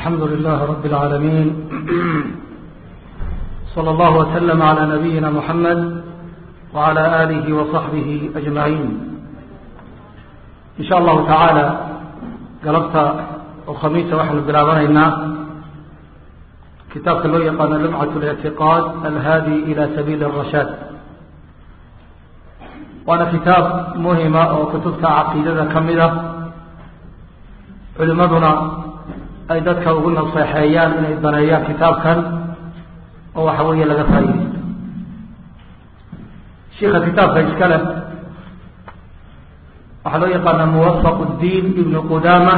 الحمد لله رب العالمين صلى الله وسلم على نبينا محمد وعلى آله وصحبه أجمعين إن شاء الله تعالى قلبت الخميس وحن بلابنينا كتاب لو يقان لمعة الاعتقاد الهادي إلى سبيل الرشاد وانا كتاب مهمة وكتبت عقيدة كمدة علمدنا ay dadka ugu naseexeeyaan inay baneeyaan kitaabkan oo waxa weeye laga faaidaysto shiika kitaabka iska leh waxaa loo yaqaanaa muwafaq اdiin ibn qudama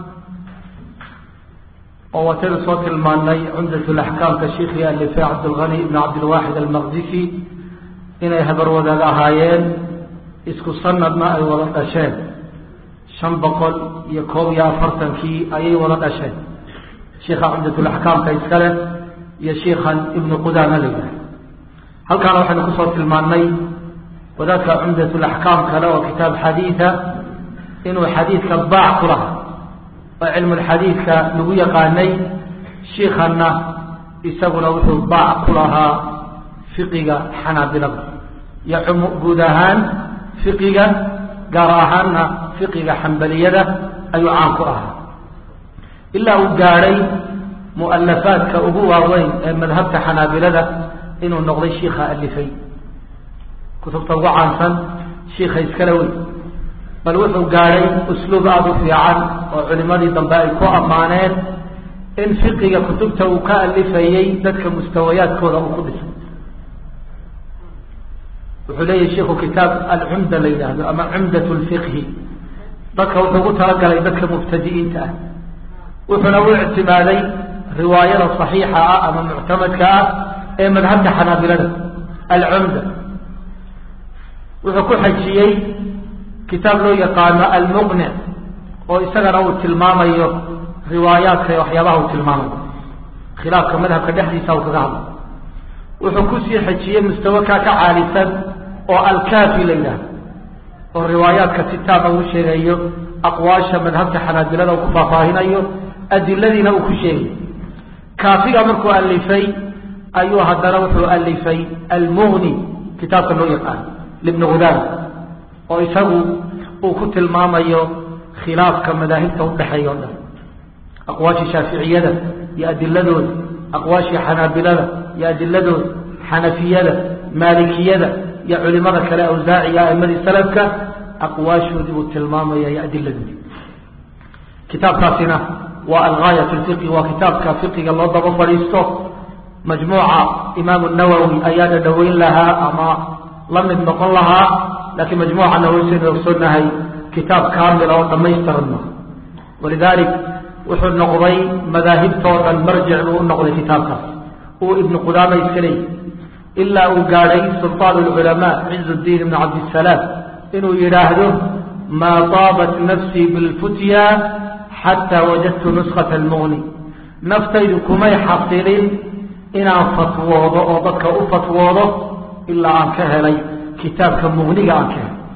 oo wataynu soo tilmaanay cumdat laxkaamka shiikhii alife cabdilgani ibn cabdilwaxid almaqdisi inay habar wadaag ahaayeen isku sanadna ay wada dhasheen shan boqol iyo koob iyo afartankii ayay wada dhasheen shiikha cumdatulaxkaamka iskale iyo shiikhan ibnu qudama la yidhaha halkaana waxaynu kusoo tilmaannay wadaadka cumdatulaxkaam kale oo kitaab xadiida inuu xadiidka baac ku lahaa oo cilmulxadiidka lagu yaqaanay shiikhanna isaguna wuxuu baac ku lahaa fiqiga xanaabilada iyo guud ahaan fiqiga gaar ahaanna fiqiga xambaliyada ayuu caan ku ahaa ilaa uu gaadhay mu'alafaadka ugu waaweyn ee madhabta xanaabilada inuu noqday shiikha alifay kutubta ugu caansan shiikha iskale wey bal wuxuu gaadhay usluub aada u fiican oo culimadii dambe ay ku ammaaneen in fiqiga kutubta uu ka alifayey dadka mustawayaadkooda uu ku dhisay wuxuu leeyahy shiku kitaab alcumda la yidhaahdo ama cumdat lfiqhi dadka wuxuu ugu talagalay dadka mubtadi'iinta ah wuxuuna u ictimaaday riwaayada صaxiixa ah ama muctamadka ah ee madhabta xanaabilada alcumda wuxuu ku xajiyey kitaab loo yaqaano almuqnic oo isagana uu tilmaamayo riwaayaadka ee waxyaabaha uu tilmaamayo khilaafka madhabka dhexdiisa uu kaga hadlo wuxuu kusii xajiyey mustawa kaa ka caalisan oo alkafi la yidhahdo oo riwaayaadka sitaaba uu sheegayo aqwaasha madhabta xanaabilada uu ku faahfaahinayo adiladiina uu ku sheegayo kaafiga markuu alifay ayuu haddana wuxuu alifay almughni kitaabka loo yaqaano libni ghudaama oo isagu uu ku tilmaamayo khilaafka madaahibta udhexeeya o dhan aqwaashii shaaficiyada iyo adiladooda aqwaashii xanaabilada iyo adiladooda xanafiyada maalikiyada iyo culimada kale awsaaciga aimadii salafka aqwaashoodii uu tilmaamaya iyo adiladoodii kitaabkaasina waa algaayat lfiqi waa kitaabka fiqiga loo daba fadhiisto majmuuca imaamu nawowi ayaa dhadhaweyn lahaa ama la mid noqon lahaa laakiin majmuuca nawowi saynu ogsoonahay kitaab kaamila oo dhamaystiran ma walidalik wuxuu noqday madaahibtoo dhan marjic buu u noqday kitaabkaas uu ibnu qudaama iska leeyay ilaa uu gaadhay sulطaan اlculamaa ciz اdiin ibn cabdisalaam inuu yidhaahdo maa taabat nafsii bilfutya xataa wajadtu nuskata almughni naftaydu kumay xasilin inaan fatwoodo oo dadka u fatwoodo ilaa aan ka helay kitaabka mughniga aan ka helay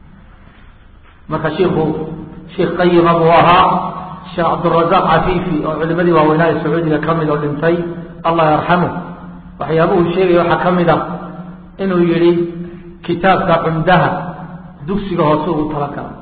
marka shiiku shiikh qayima buu ahaa sheekh cabdurazaaq cafiifi oo culimadii waaweynaa ee sacuudiga ka mid oo dhintay allah yarxamu waxyaabuhu sheegaya waxaa ka mid ah inuu yidhi kitaabka cumdaha dugsiga hoose ugu talagala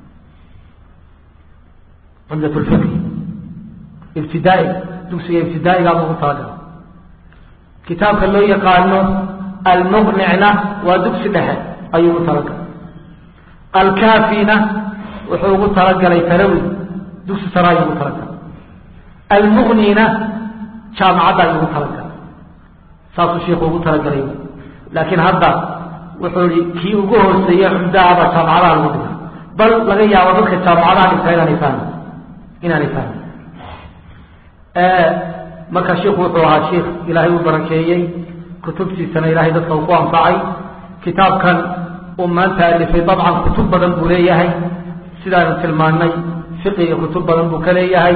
cumdat lfiqhi ibtidaai dugsiga ibtidaa'igaaba ugu talagala kitaabka loo yaqaano almuqnicna waa dugsi dhexe ayuu ugu talagalay alkaafina wuxuu ugu talagalay tarawi dugsi sare ayuu ugu talagalay almugnina jaamacadda ayuu ugu talagalay saasuu shiiku ugu talagalay laakiin hadda wuxuu i kii ugu hooseeye cumdaaba jaamacadaha lagu dhiga bal laga yaabo dadka jaamacadaha dhigta inaanay fahmin inaanay fahmin marka shiiku wuxuu ahaa shiikh ilaahay u barakeeyey kutubtiisana ilahay dadka uu ku anfacay kitaabkan uu maanta alifay dabcan kutub badan buu leeyahay sidaanu tilmaanay fiqiga kutub badan buu ka leeyahay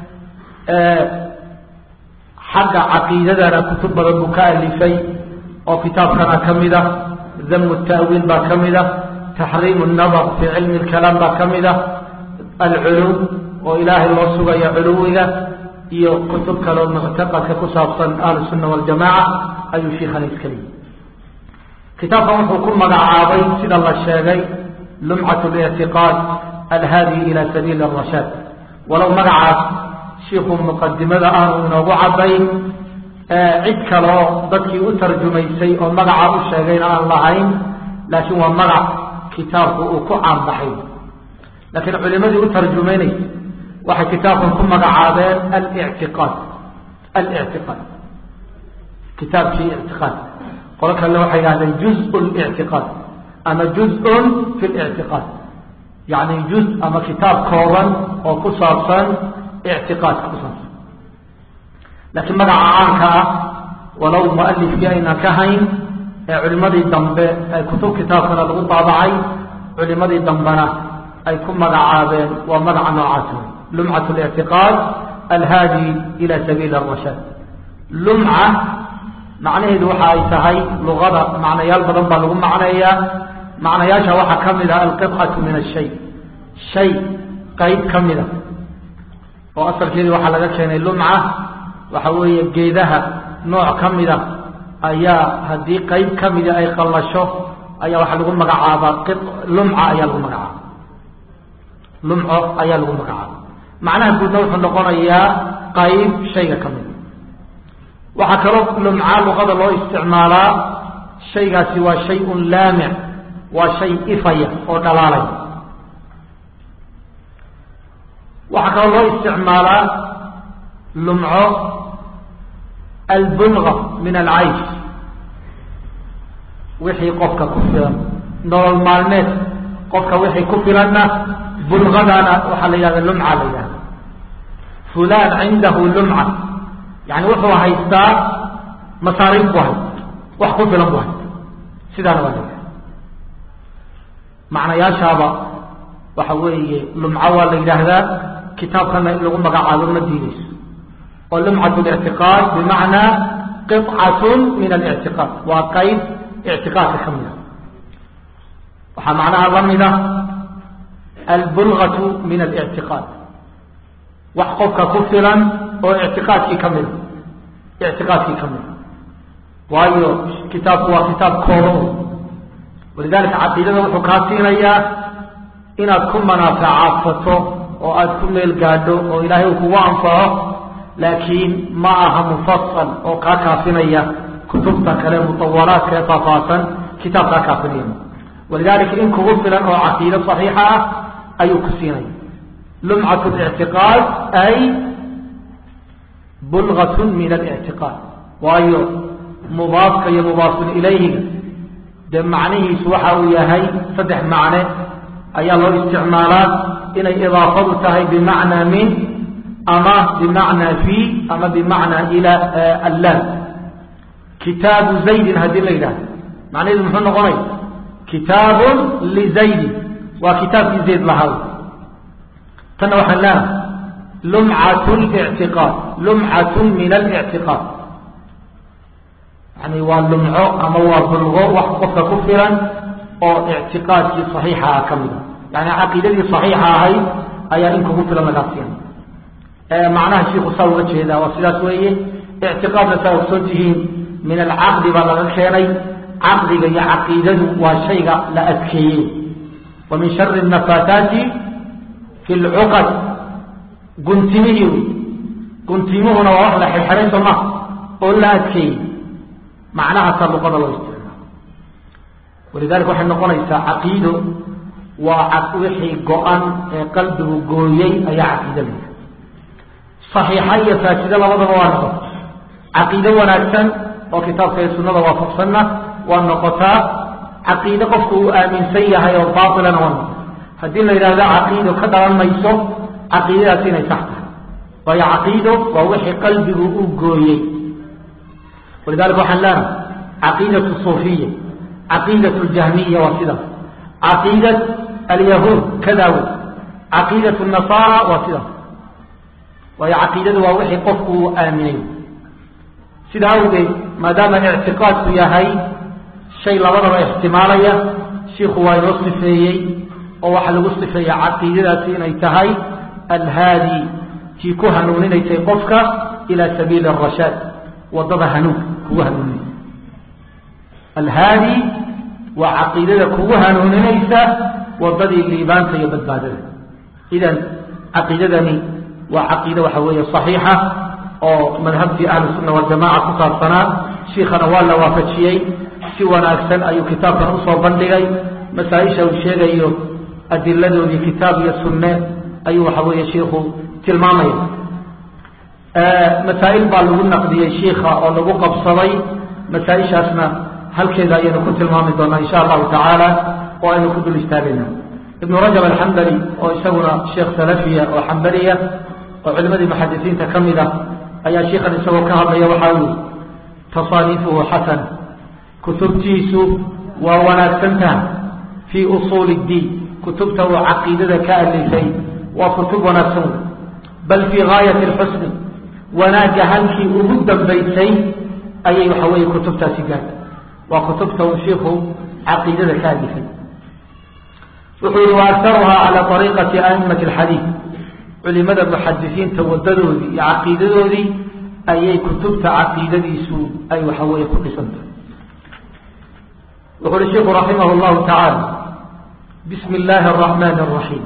xagga caqiidadana kutub badan buu ka alifay oo kitaabkana ka mid ah damu ta'wiil baa ka mid ah taxriim الnadr fii cilmi اlkalaam baa ka mid ah alculuw oo ilaahay loo sugayo culuwiga iyo kutub kaleo muctaqadka ku saabsan ahlusunna waljamaaca ayuu shiikhani iska leeyay kitaabkan wuxuu ku magacaabay sida la sheegay lumcat lictiqaad alhaadi ila sabiili arashaad walow magacaas shiikhuu muqadimada ah uu inoogu cabayn cid kaloo dadkii u tarjumaysay oo magaca u sheegayna aan lahayn laakiin waa magac kitaabku uu ku caanbaxay laakiin culimadii u tarjumaynaysa waxay kitaabkan ku magacaabeen alictiqaad alictiqaad kitaabkii ictiqaad qolo kale waxay yidhahdeen juz lictiqaad ama juz-un fi lictiqaad yacni juz ama kitaab kooban oo ku saabsan ictiqaadka ku saabsan laakiin magaca caanka ah walow mualifkii aynan ka hayn ee culimadii dambe ee kutub kitaabkana lagu daabacay culimadii dambena ay ku magacaabeen waa magaca noocaas wey lumcat lictiqaad alhaadi ila sabiili arashaad lumca macnaheedu waxa ay tahay luqada macnayaal badan baa lagu macneeyaa macnayaasha waxaa ka mid ah alqibcatu min ashay shay qayb ka mida oo asalkeedii waxaa laga keenay lumca waxa weeye geedaha nooc ka mida ayaa haddii qayb ka mida ay qallasho ayaa waxaa lagu magacaabaa lumca ayaa lagu magacaaba lumco ayaa lagu magacaaba macnaha guudna wuxuu noqonayaa qayb shayga ka mida waxaa kaloo lumca luqada loo isticmaalaa shaygaasi waa shay-un laamic waa shay ifaya oo dhalaalaya waxaa kaloo loo isticmaalaa lumco albulga min alcaysh wixii qofka ku filan nolol maalmeed qofka wixii ku filanna bulgadana waxaa la yidhahda lumca la yidhahda fulan cindahu lumca yani wuxuu haystaa masaariif bu haysta wax ku filan bu haysta sidaana waa la yidhahda macnayaashaaba waxa weeye lumco waa la yidhaahdaa kitaabkana in lagu magacaabo ma diideyso oo lumcat lictiqaad bimacnaa qicatun min alictiqaad waa qayb ictiqaadka ka mid a waxaa macnaha la mida albulgatu min alictiqaad wax qofka ku filan oo ictiqaadkii ka mida ictiqaadkii ka mida waayo kitaabku waa kitaab kooban walidalika caqiidada wuxuu kaa siinayaa inaad ku manaafacaadsato oo aada ku meel gaadho oo ilaahay uu kugu anfaco laakiin ma aha mufasal oo kaa kaafinaya kutubta kale mutawalaadka ee faafaasan kitaab kaa kaafinaya walidalika in kugu filan oo caqiido saxiixa ah ayuu ku siinaya lumcat lictiqaad ay bulgatun min alictiqaad waayo mudaafka iyo mudaafun ilayhiga dee macnihiisu waxa uu yahay saddex macne ayaa loo isticmaalaa inay idaafadu tahay bimacnaa min ama bimacnaa fi ama bimacnaa ila allaam kitaabu zaydin haddii la yidhahdo macnaheedu muxuu noqonaya kitaabun lizaydin waa kitaabkii zayd lahaa tanna waxaan leehay lumcat lictiqaad lumcatun min alictiqaad yani waa lumco ama waa bulgo wax qofka ku filan oo ictiqaadkii saxiixa ah ka mida yani caqiidadii saxiixa ahayd ayaa in kugu filan lagaa siina macnaha shiiku saa uga jeedaa waa sidaas weeye ictiqaadna saa ogsoon tihiin min alcaqdi baa laga keenay caqdiga iyo caqiidadu waa shayga la adkeeyey wa min shari nafaataati fi lcuqad guntimihii wy guntimuhuna waa wax la xirxiray soo maha oo la adkeeyey macnahaasaa luqada loo isticmaalo walidalika waxay noqonaysaa caqiido waa wixii go-an ee qalbigu gooyey ayaa caqiido laya saxiixa iyo faasido labadaba waa noqota caqiido wanaagsan oo kitaabka iyo sunnada waafaqsanna waa noqotaa caqiide qofku uu aaminsan yahay oo baatilana waa noqota haddii la yidhahdo caqiido ka dhalan mayso caqiidadaasi inay sax tahay waayo caqiido waa wixii qalbigu u gooyey walidalika waxaan leenahay caqiidatu suufiya caqiidat ljahmiya waa sidaas caqiidat alyahuud kada wey caqiidat nasaara waa sidaas waayo caqiidadu waa wixii qofku uu aaminay sida awgeed maadaama ictiqaadku yahay shay labadaba ixtimaalaya shiiku waa inoo sifeeyey oo waxaa lagu sifeeya caqiidadaasi inay tahay alhaadi tii ku hanuuninaysay qofka ilaa sabiili arashaad wadada hanuunka kugu hanuuninaysa alhaadi waa caqiidada kugu hanuuninaysa wadadii liibaanta iyo badbaadada idan caqiidadani waa caqiide waxa weeye saxiixa oo madhabtii ahlu sunna waljamaca ku saabsanaa shiikhana waa la waafajiyey si wanaagsan ayuu kitaabkan usoo bandhigay masaa-isha uu sheegayo adiladoodii kitaab iyo sunne ayuu waxa weeye shiikhu tilmaamaya masaa-il baa lagu naqdiyey shiikha oo lagu qabsaday masaa-ishaasna halkeeda ayaynu ku tilmaami doonaa insha allahu tacaala oo aynu ku dul istaagayna ibnu rajab alxambali oo isaguna sheekh salafiya oo xambaliya oo culimadii muxadisiinta ka mid ah ayaa shiikhan isagoo ka hadlaya waxaa uu tasaaniifuhu xasan kutubtiisu waa wanaagsantaha fii usuuli اddiin kutubta uu caqiidada ka alifay waa kutub wanaagsan bal fii gaayati اlxusni wanaagga halkii ugu dambaysay ayay waxa weeye kutubtaasi gaartay waa kutubta uu shiiku caqiidada ka alifay wuxuu yihi waaktaruhaa calى ariiqati aimati اlxadiid culimada muxadisiinta wadadoodii iyo caqiidadoodii ayay kutubta caqiidadiisu ay waxa weeye ku dhisantahay wuxu uhi shiku raximah اllahu tacaala bismi illaahi الraxmani الraxiim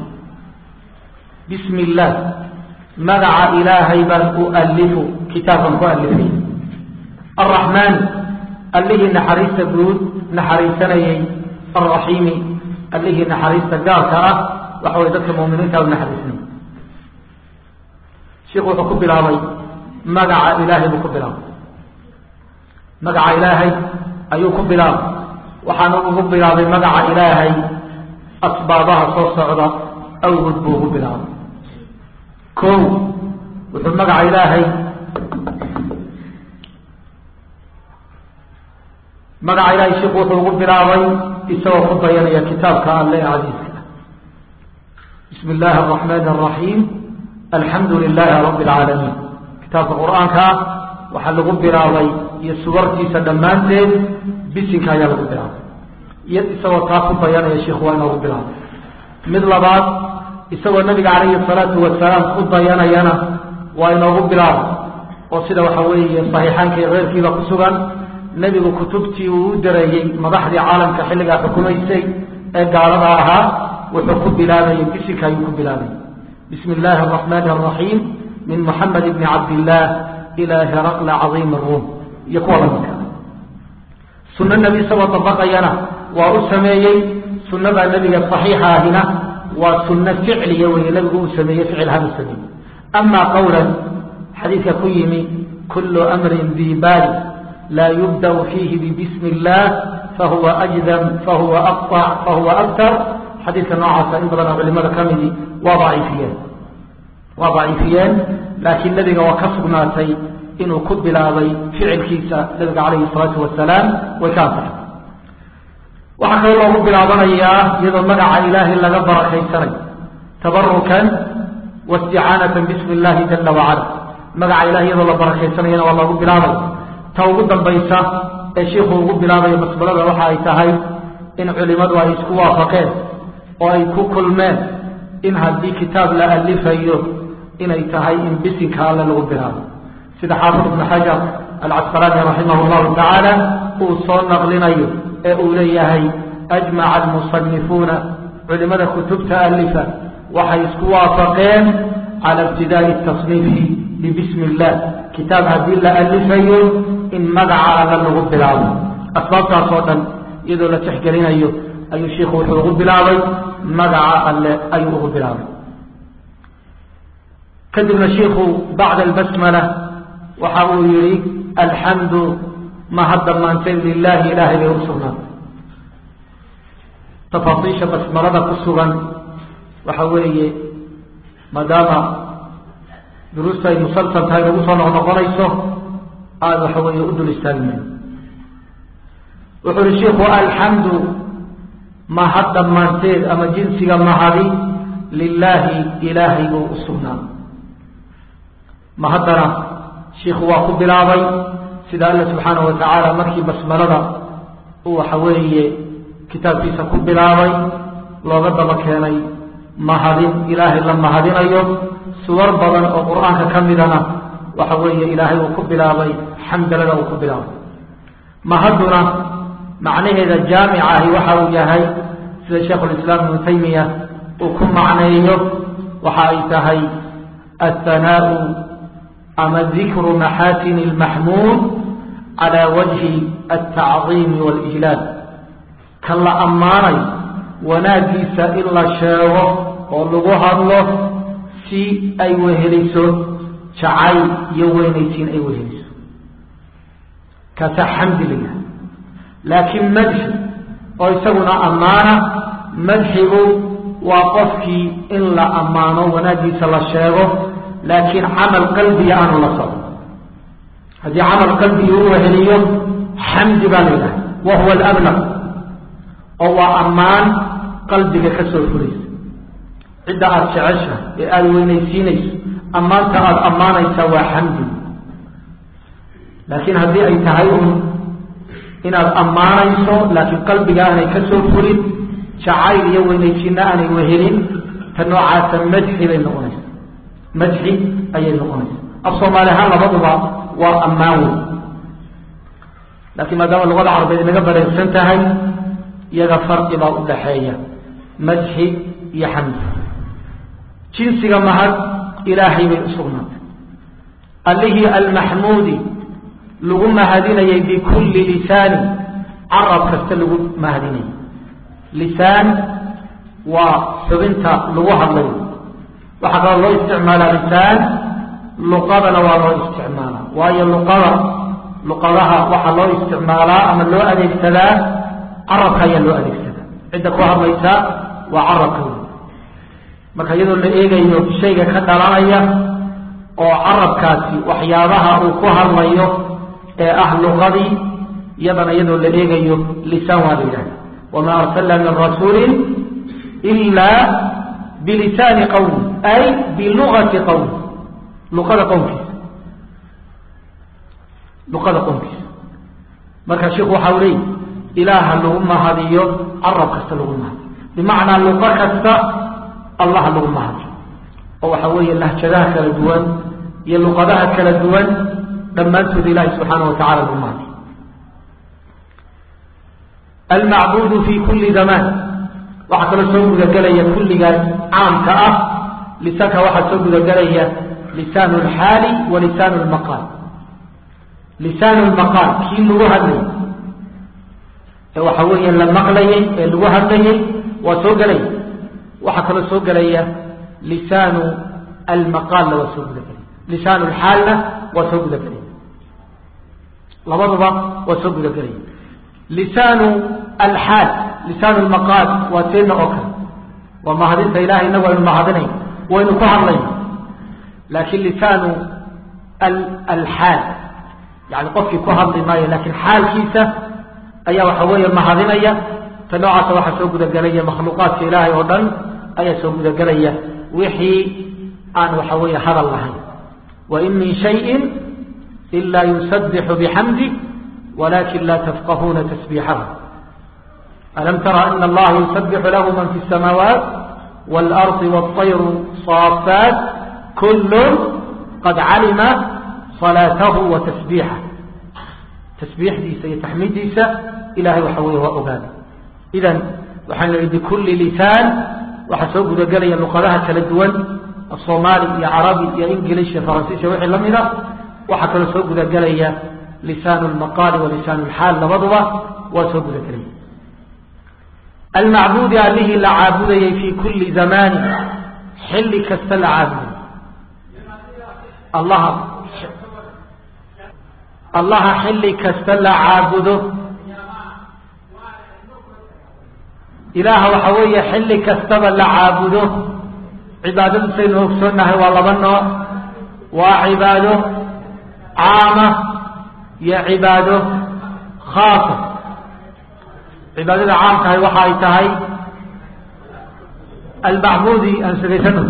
bismi illaah magaca ilaahay baan u alifu kitaabkan ku alifay alraxmaani allihii naxariista guud naxariisanayay alraxiimi allihii naxariista gaarka ah waxa way dadka muminiinta u naxariisanay shiku wuxuu ku bilaabay magaca ilaahay buu ku bilaabay magaca ilaahay ayuu ku bilaabay waxaana ugu bilaabay magaca ilaahay asbaabaha soo socda awgood buu ugu bilaabay ko wuxuu magaca ilaahay magaca ilaahay shiku wuxuu ugu bilaabay isagoo ku dayanaya kitaabka alle ee casiiska ah bismi illaahi araxmaani araxiim alxamdu lilaahi rabbi alcaalamiin kitaabka qur-aanka ah waxaa lagu bilaabay iyo suwartiisa dhammaanteed bisinka ayaa lagu bilaabay iyo isagoo taa ku dayanaya shiku waa inoogu bilaabay mid labaad isagoo nabiga calayhi salaatu wasalaam ku dayanayana waa inoogu bilaabay oo sida waxa weeye saxiixaanka iyo keyrkiiba ku sugan nebigu kutubtii uu u dareeyey madaxdii caalamka xilligaa xukumaysay ee gaalada ahaa wuxuu ku bilaabayay bisinka ayuu ku bilaabay bismi illaahi araxmaani araxiim min muxamed bni cabdillaah ilaa heraqla cadiimi ruum iyo kuwa lamidka sunno nebi isagoo dabaqayana waa u sameeyey sunnada nebiga saxiixa ahina waa sunno ficliya weeye nebigu uu sameeyey ficil hanu sameeyey amaa qowlan xadiidka ku yimi kullu amrin dibaali laa yubdأ fiihi bbismi اllah fahuwa أjdam fahuwa aqطc fahuwa aktar xadiidka noocaasa in badan oo culimada ka midi waa daciifiyeen waa daciifiyeen laakiin nebiga waa ka sugnaatay inuu ku bilaabay ficilkiisa nabiga calayhi الsalaatu wasalaam way ka ansaxay waxaa kaloo loogu bilaabanayaa iyadoo magaca ilaahay laga barakaysanayo tabarukan waاsticaanata bismi اllahi jala wacala magaca ilahay iyadoo la barakaysanayana waa loogu bilaabay ta ugu dambaysa ee shiiku ugu bilaabayo masbalada waxa ay tahay in culimadu ay isku waafaqeen oo ay ku kulmeen in haddii kitaab la alifayo inay tahay in bisinka alle lagu bilaabo sida xaafid ibnu xajar alcasqalaani raximah llahu tacaala uu soo naqlinayo ee uu leeyahay ajmaca almusanifuuna culimada kutubta alifa waxay isku waafaqeen cala ibtidaai tasniifi bibismi illah kitaab haddii la alifayo in magaca alle lagu bilaabo asbaabtaas oo dhan iyadoo la tixgelinayo ayuu shiiku wuxuu ugu bilaabay magaca alle ayuu ugu bilaabay kadibna shiiku bacda albasmala waxa uu yihi alxamdu ma hadda maanteen lilaahi ilaahay bay u sugnaatay tafaasiisha basmalada ku sugan waxa weeye maadaama duruusta ay musalsal tahay nagu soo noqnoqonayso aada waxa weeye u dul istaagi mayo wuxuu uhi shiiku alxamdu mahad dhammaanteed ama jinsiga mahadi lilaahi ilaahay buu u sugnaa mahaddana shiiku waa ku bilaabay sida alla subxaanahu wa tacaala markii basmalada uu waxa weeye kitaabkiisa ku bilaabay looga daba keenay mahadin ilaahay la mahadinayo suwar badan oo qur-aanka ka midana waxa weeye ilaahay uu ku bilaabay xamdalada uu ku bilaabay mahaduna macnaheeda jaamica ahi waxa uu yahay sida sheikhulislaam ibnu taymiya uu ku macneeyo waxa ay tahay athanaau ama dikru maxaasini lmaxmuud calaa wajhi altacdiimi waalijlaal ka la ammaanayo wanaaggiisa in la sheego oo lagu hadlo si ay weheliso jacayl iyo weynaysiin ay weheliso kaasaa xamdi la yahay laakiin madxi oo isaguna ammaana madxigu waa qofkii in la ammaano wanaaggiisa la sheego laakiin camal qalbiga aanu la socdo haddii camal qalbiga u weheliyo xamdi baa la yidhaha wa huwa alablaq oo waa ammaan qalbiga ka soo fulaysa cidda aada jecesha ee aada weynaysiinayso ammaanta aada ammaanaysaa waa xamdi laakiin haddii ay tahay un inaad ammaanayso laakiin qalbiga aanay ka soo fulin jacayl iyo weynaysiinna aanay wehelin ta noocaasa madxi bay noqonaysa madxi ayay noqonaysa af soomaali ahaan labaduba waa ammaan wey laakiin maadaama luqada carabeed inaga bareegsan tahay iyaga farqi baa u dhaxeeya madxi iyo xamdi jinsiga mahad ilaahay bay u sugnaatay allihii almaxmuudi lagu mahadinayay bikulli lisaani carab kasta lagu mahadinayay lisaan waa xubinta lagu hadlayo waxaa kaloo loo isticmaalaa lisaan luqadana waa loo isticmaalaa waayo luqada luqadaha waxaa loo isticmaalaa ama loo adeegsadaa carabka ayaa loo adeegsadaa cidda ku hadlaysaa waa carabka wey marka iyadoo la eegayo shayga ka dhalanaya oo carabkaasi waxyaabaha uu ku hadlayo ee ah luqadii iyadana iyadoo la eegayo lisaan waa la yidhahda wamaa arsalna min rasuulin ilaa bilisaani qowmi ay bilugati qowmi luqada qowmkiisa luqada qowmkiisa marka sheikhu waxa u leeyi ilaaha lagu mahadiyo carab kasta lagu mahadiyo bimacnaa luqo kasta allah lagu mahadiyo oo waxa weeye lahjadaha kala duwan iyo luqadaha kala duwan dhammaantood ilahi subxaana wa tacala lagu mahadiyo almacbuudu fi kuli zamaan waxaa kaloo soo gudagelaya kulligaas caamka ah lisaanka waxaa soo gudagelaya lisaan lxaali wa lisaan lmaqaal lisaan lmaqaal kii lagu hadlayay ee waxa weeye la maqlayay ee lagu hadlayay waa soo gelaya waxaa kaloo soo gelaya lisaanu almaqaalna waa soo gudagelaya lisaan lxaalna waa soo gudagelaya labaduba waa soo gudagelaya lisaanu alxaal lisaan lmaqaal waa teena oo kale waa mahadinta ilahay inagu aynu mahadinay waynu ku hadlayna laakiin lisaanu alxaal yani qofkii ku hadli maayo laakiin xaalkiisa ayaa waxa weeye mahadinaya ta noocaasa waxaa soo gudagelaya makhluuqaadka ilaahay oo dhan ayaa soo gudagelaya wixii aan waxa weeye hadal lahayn wain min shayin ila yusabixu bixamdi walakin la tafqahuuna tasbiixahu alam tara ana allaha yusabixu lahu man fi الsamaawaat wاlarضi wالطayru صaafaat kul qad calima salaatahu wa tasbiixah tasbiixdiisa iyo taxmiiddiisa ilahay waxa weeye waa ogaaday idan waxaan lehi bikulli lisaan waxaa soo gudagelaya luqadaha kala duwan asoomaali iyo carabi iyo ingilish iyo faransiis iyo wixii la mida waxaa kaloo soo gudagelaya lisaan lmaqaali wa lisaan lxaal labaduba waa soo gudagelaya almacbuudi allihii la caabudayay fi kulli zamaani xilli kasta la caabudayay allaha allaha xilli kasta la caabudo ilaaha waxa weeye xilli kastaba la caabudo cibaadadu saynu ogsoonnahay waa laba nooc waa cibaado caama iyo cibaado khaasa cibaadada caamkahay waxa ay tahay almacbuudi aan sugaysano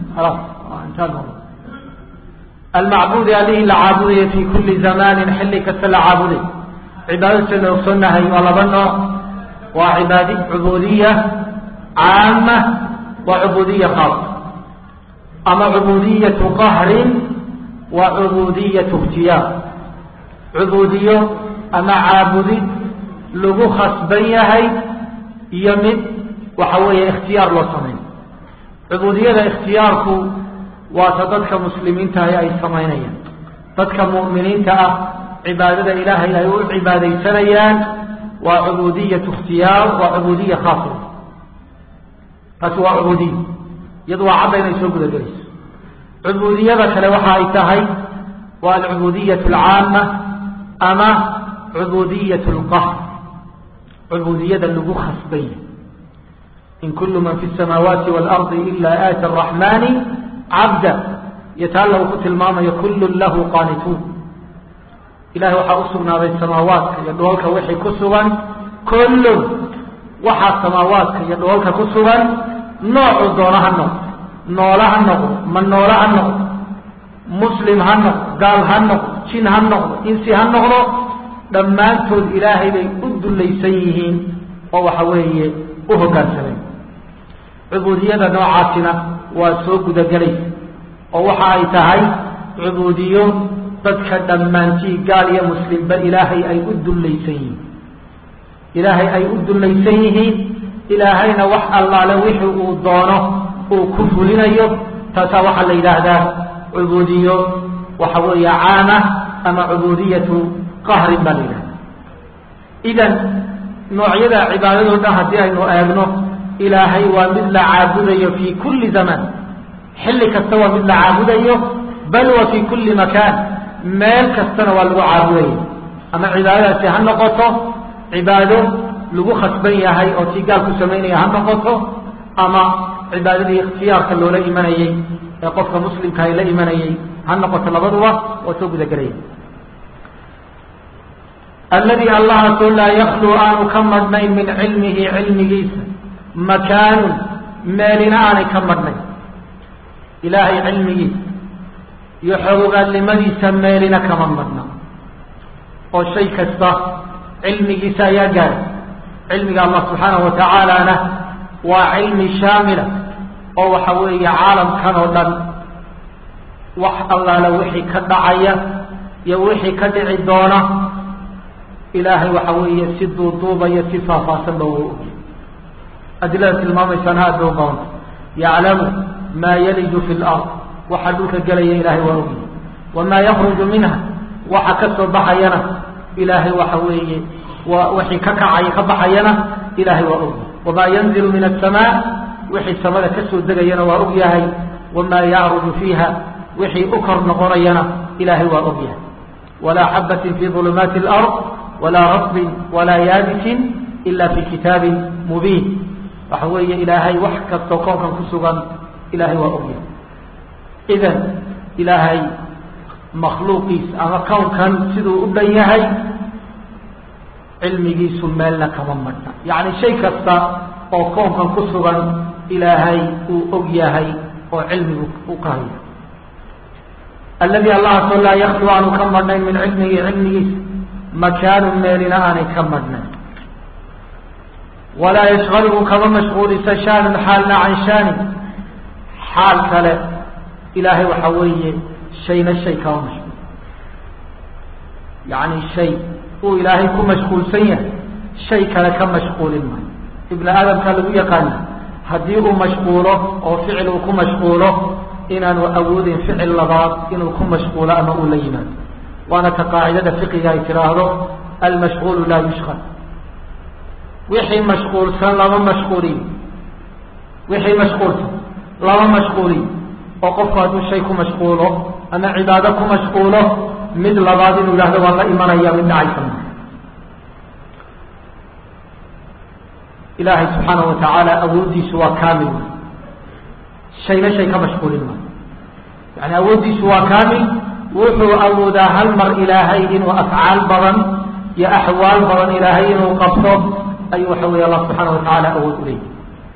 almacbuudi allihii la caabudaya fi kuli zamanin xilli kasta la caabuday cibaadadu saynu ogsoonnahay waa laba nooc waa cibaad cubuudiya caama waa cubuudiya khaas ama cubuudiyatu qahrin waa cubuudiyatu ikhtiyaar cubuudiyo ama caabudid lagu khasban yahay iyo mid waxa weeye ikhtiyaar loo sameyn cubuudiyada ikhtiyaarku waata dadka muslimiintahi ay samaynayaan dadka mu'miniinta ah cibaadada ilaahay ay u cibaadaysanayaan waa cubuudiyatu ikhtiyaar waa cubuudiya khaasa taasi waa cubuudiya iyadu waa cadda inay soo gudagelayso cubuudiyada kale waxa ay tahay waa alcubudiyatu alcaama ama cubudiyatu lqahr cubuudiyada lagu khasbanya in kulu man fi samaawaati waalardi ila aati araxmani cabda iyo taa lagu ku tilmaamayo kullun lahu qaanituun ilahay waxaa u sugnaaday samaawaadka iyo dhoolka wixii ku sugan kullun waxaa samaawaadka iyo dhoolka ku sugan noocu doona ha noqdo noole ha noqdo ma noole ha noqdo muslim ha noqdo gaal ha noqdo jin ha noqdo insi ha noqdo dhammaantood ilaahay bay u dullaysan yihiin oo waxa weeye u hoggaansamay cubuudiyada noocaasina waa soo gudagelaysa oo waxa ay tahay cubuudiyo dadka dhammaantii gaal iyo muslimba ilaahay ay u dullaysan yihiin ilaahay ay u dullaysan yihiin ilaahayna wax allaale wixii uu doono uu ku fulinayo taasaa waxaa la yidhaahdaa cubuudiyo waxa weeye caama ama cubuudiyatu qahrin baa la yidhahda idan noocyada cibaadado dhan haddii aynu eegno ilaahay waa mid la caabudayo fii kulli zamaan xilli kasta waa mid la caabudayo bal wa fii kulli makaan meel kastana waa lagu caabudaya ama cibaadadaasi ha noqoto cibaado lagu khasban yahay oo tii gaal ku samaynaya ha noqoto ama cibaadadii ikhtiyaarka loola imanayey ee qofka muslimka ay la imanayay ha noqoto labaduba waa soo gudagelaya alladii allahaasoo laa yakluu aanu ka madhnayn min cilmihi cilmigiisa makaanun meelina aanay ka madhnayn ilaahay cilmigiisa iyo xogogaalnimadiisa meelina kama madhna oo shay kasta cilmigiisa ayaa gaara cilmiga allah subxaanahu wa tacaalana waa cilmi shaamila oo waxa weeye caalamkan oo dhan wax allaala wixii ka dhacaya iyo wixii ka dhici doona ilaahay waxa weeye si duuduubaya si faahfaahsanba u ogy adilada tilmaamaysaan aad bay u badanta yaclamu maa yaliju fi lard waxa dhulka gelaya ilaahay waa ogy wamaa yakruju minha waxa ka soo baxayana ilaahay waxa weeye waa wixii ka kacaya ka baxayana ilaahay waa ogy wamaa yanzilu min asamaa wixii samada ka soo degayana waa og yahay wamaa yacruju fiiha wixii u kor noqonayana ilaahay waa og yahay walaa xabatin fi ulumaati alard walaa rasbin walaa yaabisin ila fi kitaabin mubiin waxa weeye ilaahay wax kastoo koonkan ku sugan ilaahay waa og yahay idan ilaahay makhluuqiis ama kownkan siduu u dhan yahay cilmigiisu meelna kama madhna yacni shay kasta oo koonkan ku sugan ilaahay uu og yahay oo cilmigu u ka hayo alladii allahaasoo laa yaklu aanu ka madhnayn min cilmihi cilmigiisa makaanun meelina aanay ka madhnayn walaa yashqaluhu kama mashquulisa shaanun xaalna can shaanin xaal kale ilaahay waxa weeye shayna shay kama mashquul yacni shay uu ilaahay ku mashquulsan yahay shay kale ka mashquulin maayo ibni aadamka lagu yaqaana haddii uu mashquulo oo ficil uu ku mashquulo inaanu awoodin ficil labaad inuu ku mashquulo ama uu la yimaado waana ta qaacidada fiqiga ay tidhaahdo almashquulu laa yushqal wixii mashquulsan lama mashquuliyo wixii mashquulsan lama mashquuliyo oo qofku hadduu shay ku mashquulo ama cibaado ku mashquulo mid labaad inuu yidhahdo waan la imanaya mid dhacaysa maa ilaahay subxaana wa tacaala awooddiisu waa kaamil wey shayna shay ka mashquulin maayo yani awooddiisu waa kaamil wuxuu awoodaa hal mar ilaahay inuu afcaal badan iyo axwaal badan ilaahay inuu qabto ayuu waxa weeye allah subxaana wa tacaala awood u leeyahy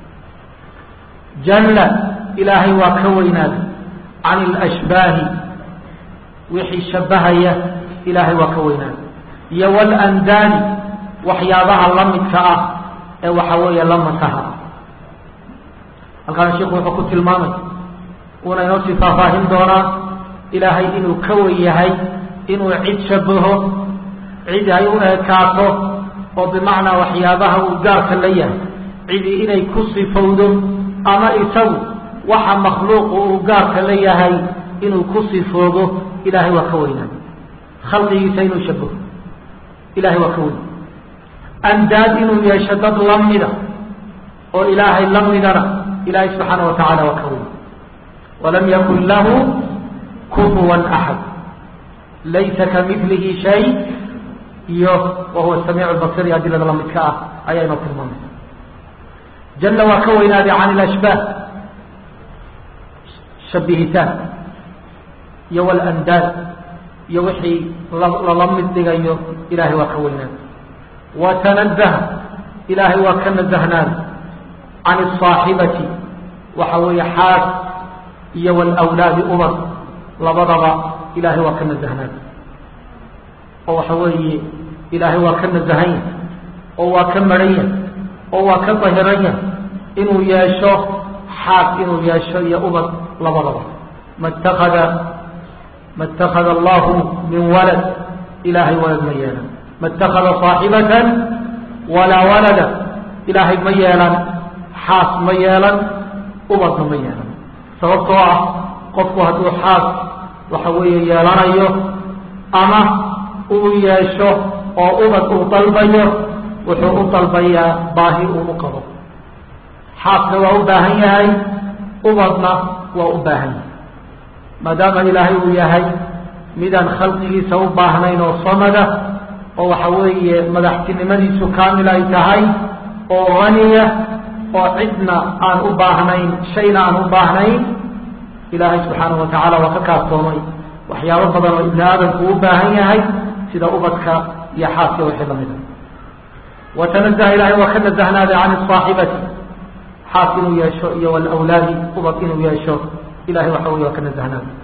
jalla ilaahay waa ka weynaaday can ilashbaahi wixii shabbahaya ilaahay waa ka weynaaday iyo walandaani waxyaabaha la midka ah ee waxa weeye la mataha halkaana sheikhu wuxuu ku tilmaamay uuna inoo sii faahfaahin doonaa ilaahay inuu ka wen yahay inuu cid shabaho cid ay u ekaato oo bimacnaa waxyaabaha uu gaarka la yahay cidii inay ku sifowdo ama isagu waxa makhluuqu uu gaarka la yahay inuu ku sifoobo ilaahay waa ka weynaa khalqigiisa inuu shabaho ilahay waa ka weyn andaad inuu yeesho dad lamida oo ilaahay la midana ilaahay subxaana wa tacaala waa ka weyn walam yakun lahu kufuwan axad laysa kamilihi shay iyo wahuwa samiic lbasir iyo adilada lamidka ah ayaa inoo tilmaamaysa jalla waa ka weynaaday can ilashbaah shabihitaan iyo walandaad iyo wixii lala mid dhigayo ilahay waa ka weynaaday wa tanazah ilaahay waa ka nazahnaaday can asaaxibati waxa weeye xaas iyo walawlaadi ubad labadaba ilaahay waa ka nazahnaaday oo waxa weeye ilaahay waa ka nazahanya oo waa ka marhanya oo waa ka dahiranya inuu yeesho xaas inuu yeesho iyo ubad labadaba ma اtakada ma اtakada allahu min walad ilaahay walad ma yeelan ma اtakada صaaxibatan walaa walada ilaahay ma yeelan xaas ma yeelan ubadna ma yeelan sababtoo ah qofku hadduu xaas waxa weeye yeelanayo ama uu yeesho oo ubad uu dalbayo wuxuu u dalbayaa baahi uu u qabo xaasna waa u baahan yahay ubadna waa u baahan yahay maadaama ilaahay uu yahay midaan khalqigiisa u baahnayn oo samada oo waxa weeye madaxtinimadiisu kaamil ay tahay oo haniya oo cidna aan u baahnayn shayna aan u baahnayn ilaahay subxaanahu wa tacaala waa ka kaaftoomay waxyaabo badan oo ibni aadamku u baahan yahay sida ubadka iyo xaaska wixii lamid a watanazaha ilahay waa ka nazahnaaday can asaaxibati xaas inuu yeesho iyo walawlaadi ubad inuu yeesho ilahay waxa wey waa ka nazahnaaday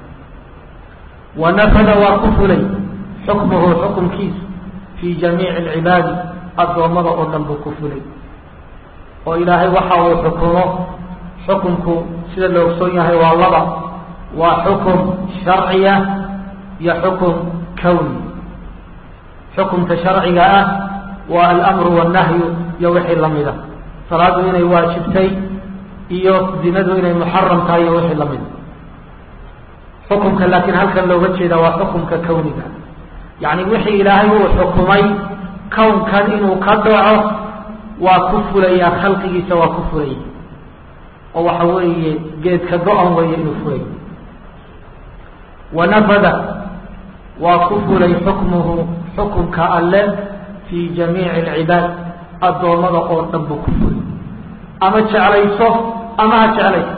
wanafada waa ku fulay xukmuhu xukumkiis fii jamiici alcibaadi addoommada oo dhan buu ku fulay oo ilaahay waxa uu xukumo xukumku sida la ogsoon yahay waa laba waa xukum sharciya iyo xukum kawni xukumka sharciga ah waa alamru wannahyu iyo wixii lamida salaadu inay waajibtay iyo zinadu inay muxaram tahay iyo wixii lamida xukumka laakiin halkan looga jeeda waa xukumka kawniga yacni wixii ilaahay uu xukumay kownkan inuu ka dhaco waa ku fulayaa khalqigiisa waa ku fulaya oo waxa weeye geedka go-an weeye inuu fulay wanafada waa ku fulay xukmuhu xukumka alle fii jamiici alcibaad addoommada oo dhan buu ku fulay ama jeclayso ama ha jeclayso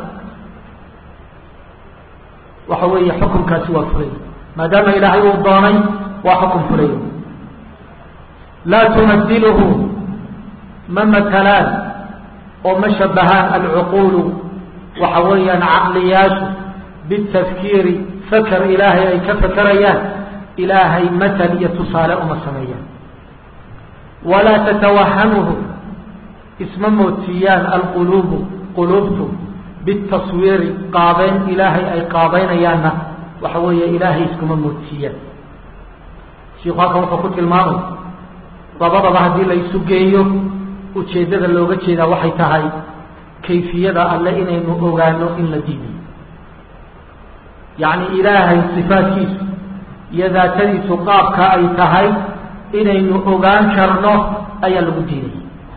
waxa weeye xukumkaasi waa fulay maadaama ilaahay uu doonay waa xukum fulay laa tumadiluhu ma matalaan oo ma shabahaan alcuquulu waxa weeyaan caqliyaashu bitafkiiri fakar ilaahay ay ka fakerayaan ilaahay matal iyo tusaale uma sameeyaan walaa tatawahamuhu isma moodsiiyaan alquluubu quluubtu bitaswiiri qaabeyn ilaahay ay qaabeynayaanna waxa weeye ilaahay iskuma moodsiiyaan shiku halkan wuxuu ku tilmaamay labadaba haddii la isu geeyo ujeeddada looga jeedaa waxay tahay kayfiyada alle inaynu ogaano in la diiday yacni ilaahay sifaadkiisu iyo daatadiisu qaabka ay tahay inaynu ogaan karno ayaa lagu diiday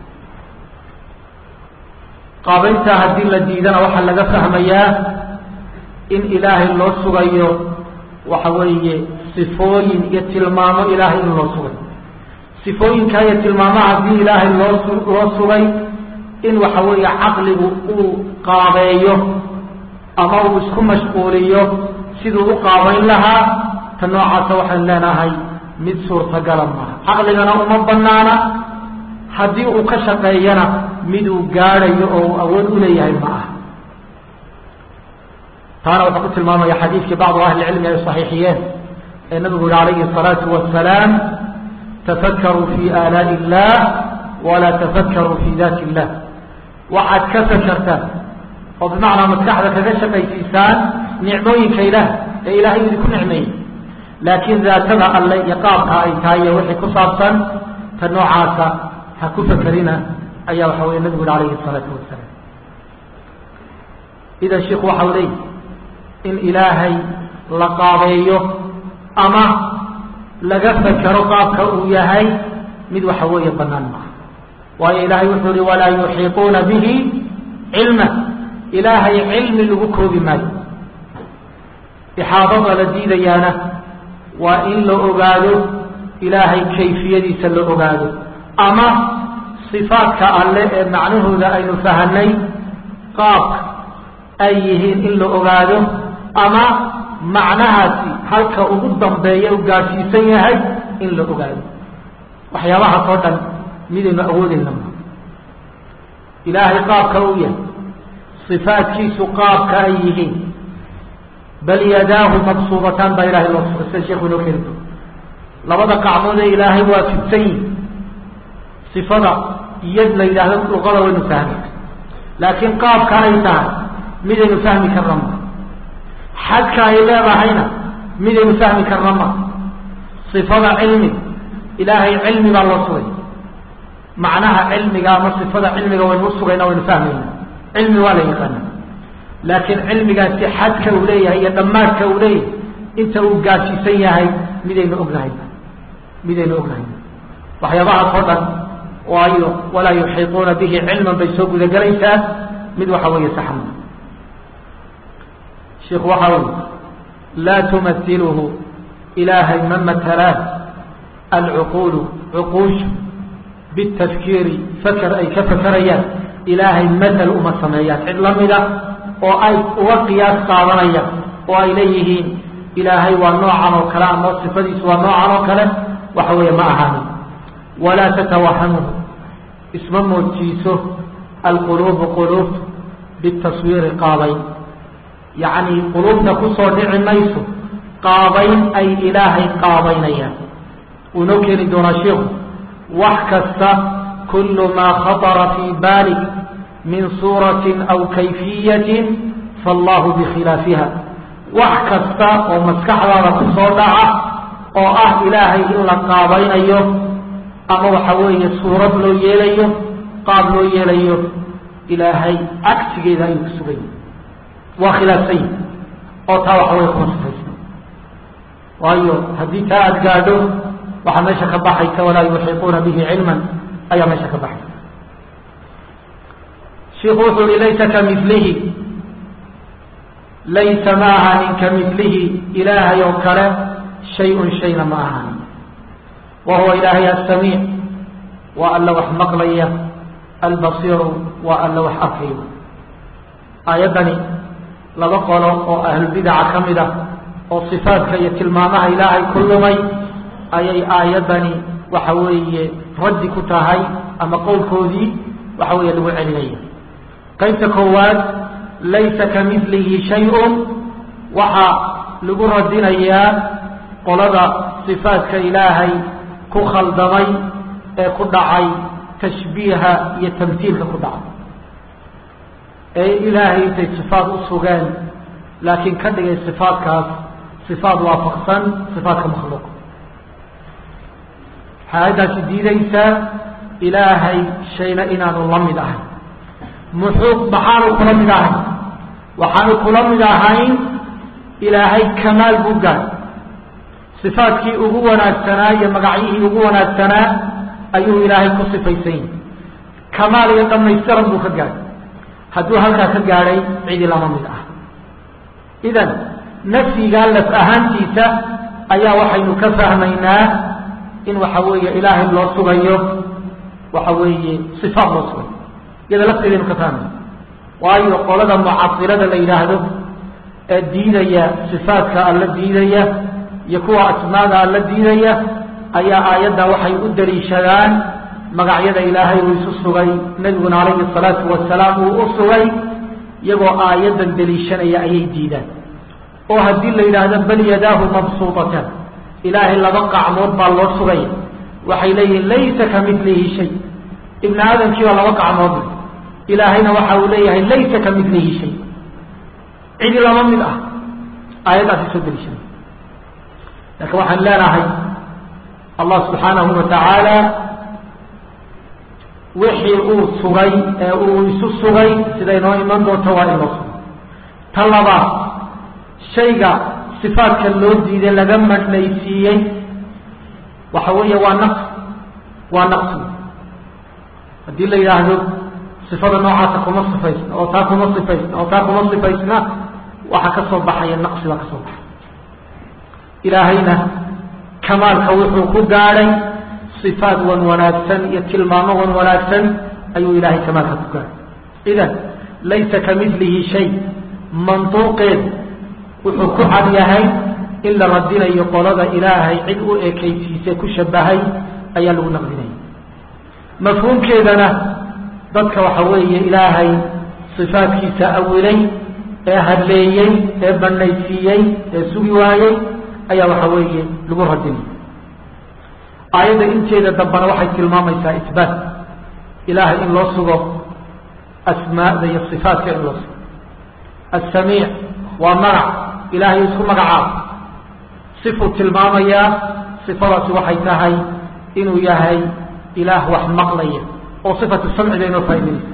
qaabayntaa haddii la diidana waxaa laga fahmayaa in ilaahay loo sugayo waxa weeye sifooyin iyo tilmaamo ilaahay in loo sugayo sifooyinkaa iyo tilmaamaha haddii ilaahay loo loo sugay in waxa weeye caqligu uu qaabeeyo ama uu isku mashquuliyo siduu u qaabayn lahaa ta noocaasa waxaan leenahay mid suurtagala maaha caqligana uma banaana haddii uu ka shaqeeyana miduu gaadhayo oo uu awood u leeyahay ma aha taana wuxuu ku tilmaamaya xadiidkii bacdu ahli cilmi ay saxiixiyeen ee nabigu yihi calayhi الsalaatu wasalaam tafakkaruu fi aalaai illah walaa tafakkaruu fi daati illah waxaad ka fakartaan oo bimacnaa maskaxda kaga shaqaysiisaan nicmooyinka ilaah ee ilaahay idinku nicmeeyey laakiin daatada alle iyo qaabka ay tahay iyo wixii ku saabsan ta noocaasa ha ku fakerina ayaa waxa weye nabigu yihi alayhi salaatu wasalaam idan sheikhu waxau leeyi in ilaahay la qaabeeyo ama laga fekero qaabka uu yahay mid waxa weeye banaan maaha waayo ilaahay wuxuu yihi walaa yuxiiquuna bihi cilma ilaahay cilmi lagu koobi maayo ixaadada la diidayaana waa in la ogaado ilaahay kayfiyadiisa la ogaado ama sifaadka alle ee macnahooda aynu fahanay qaabka ay yihiin in la ogaado ama macnahaasi halka ugu dambeeya u gaadhsiisan yahay in la ogaado waxyaabahaas oo dhan midaynu awoodayna ma ilaahay qaabka u yahay sifaadkiisu qaabka ay yihiin bal yadaahu mabsuubataan baa ilahay loo sugay sida sheekhu inoo keeni doo labada qacmood ee ilaahay waa fidsan yihin sifada yad la yidhaahdo luqada waynu fahmi laakiin qaabka ay tahay midaynu fahmi karna ma xadka ay leedahayna midaynu fahmi karna ma sifada cilmi ilaahay cilmi baa loo sugay macnaha cilmiga ama sifada cilmiga waynu usugayna waynu fahmayna cilmi waa la yaqaana laakiin cilmigaasi xadka uu leeyahay iyo dhammaadka uu leeyahay inta uu gaadhsiisan yahay midaynu ognahay midaynu ognahay waxyaabahaas oo dhan waayo walaa yuxiiquuna bihi cilman bay soo gudagelaysaa mid waxa weeye saxma shiku waxa ui laa tumahiluhu ilaahay ma matalaan alcuquulu cuquushu bitafkiiri faker ay ka fakerayaan ilaahay matal uma sameeyaan cid lamida oo ay uga qiyaas qaadanayaan oo ay leeyihiin ilaahay waa noocan oo kale ama sifadiisu waa noocan oo kale waxa weeye ma ahaanin walaa tatawahamuhu isma moojiiso alquluubu quluubtu bitaswiiri qaabayn yacni quluubta kusoo dhici mayso qaabayn ay ilaahay qaabaynayaan wuu inoo keeni doonaa sheikhu wax kasta kullu maa khatara fii baalik min suuratin aw kayfiyatin faallahu bikhilaafiha wax kasta oo maskaxdaada kusoo dhaca oo ah ilaahay in la qaabaynayo ama waxa weeye suurad loo yeelayo qaab loo yeelayo ilaahay cagsigeeda ayuu ku sugay waa khilaafsan yihi oo taa waxa weye kuma sifaysa waayo haddii taa aada gaadho waxaa meesha ka baxaysa walaa yuxiiquuna bihi cilman ayaa meesha ka baxaysa shiku wuxuu yihi laysa kamilihi laysa ma ahaanin kamilihi ilaahay oo kale shay-un shayna ma ahaanin wa huwa ilaahay asamiic waa alla wax maqlaya albasiiru waa alla wax arkayo aayaddani laba qolo oo ahlulbidaca ka mid ah oo sifaadka iyo tilmaamaha ilaahay ku lumay ayay aayaddani waxa weeye raddi ku tahay ama qowlkoodii waxa weeye lagu celinaya qaybta koowaad laysa kamilihi shay-un waxaa lagu radinayaa qolada sifaadka ilaahay ku khaldamay ee ku dhacay tashbiiha iyo tamhiilka ku dhacay ee ilaahay intay sifaad u sugeen laakiin ka dhigay sifaadkaas sifaad waafaqsan sifaadka makhluuq waxay aayaddaasi diidaysaa ilaahay shayna inaanu la mid ahayn muxuu maxaanu kula mid ahayn waxaanu kula mid ahayn ilaahay kamaal buu gaadhay sifaadkii ugu wanaagsanaa iyo magacyihii ugu wanaagsanaa ayuu ilaahay ku sifaysan yahi kamaal iyo dhamaystiran buu ka gaadhay hadduu halkaa ka gaadhay cidi lama mid ah idan nafyigaa laf ahaantiisa ayaa waxaynu ka fahmaynaa in waxa weeye ilaahay loo sugayo waxa weeye sifaad loo sugayo iyada lafteedaynu ka fahmayna waayo qolada mucasilada la yidhaahdo ee diidaya sifaadka alla diidaya iyo kuwa asmaada alla diidaya ayaa aayadda waxay u daliishadaan magacyada ilaahay uu isu sugay nebiguna calayhi salaatu wasalaam uu u sugay iyagoo aayaddan daliishanaya ayay diidaan oo haddii la yidhaahdo bal yadaahu mabsuutatan ilaahay laba qacmood baa loo sugaya waxay leeyihiin laysa ka milihi shay ibni aadamkii baa laba qacmood ilaahayna waxa uu leeyahay laysa ka midlihi shay cidi lama mid ah aayaddaasi soo deliishanay laakiin waxaan leenahay allah subxaanahu wa tacaala wixii uu sugay ee uu isu sugay siday noo iman doonto waa in loo sugay ta labaad shayga sifaadka loo diiday laga madhnaysiiyey waxa weeye waa naqs waa naqsi haddii la yidhaahdo sifada noocaasa kuma sifaysna oo taa kuma sifaysna oo taa kuma sifaysna waxaa ka soo baxaya naqsi baa ka soo baxay ilaahayna kamaalka wuxuu ku gaadhay sifaad wan wanaagsan iyo tilmaamo wan wanaagsan ayuu ilaahay kamaalka ku gaadhay idan laysa ka midlihi shay manduuqeed wuxuu ku cad yahay in la radinayo qolada ilaahay cid u ekaysiise ku shabahay ayaa lagu naqdinaya mafhuumkeedana dadka waxa weeye ilaahay sifaadkiisa awilay ee hadleeyey ee banaysiiyey ee sugi waayey ayaa waxa weeye lagu radinaya aayadda inteeda dambana waxay tilmaamaysaa isbaat ilaahay in loo sugo asmaada iyo sifaatka in loo sugo asamiic waa magac ilaahay isku magacaabo sifuu tilmaamayaa sifadaasi waxay tahay inuu yahay ilaah wax maqlaya oo sifatu samciga inoo faa'idaynaysa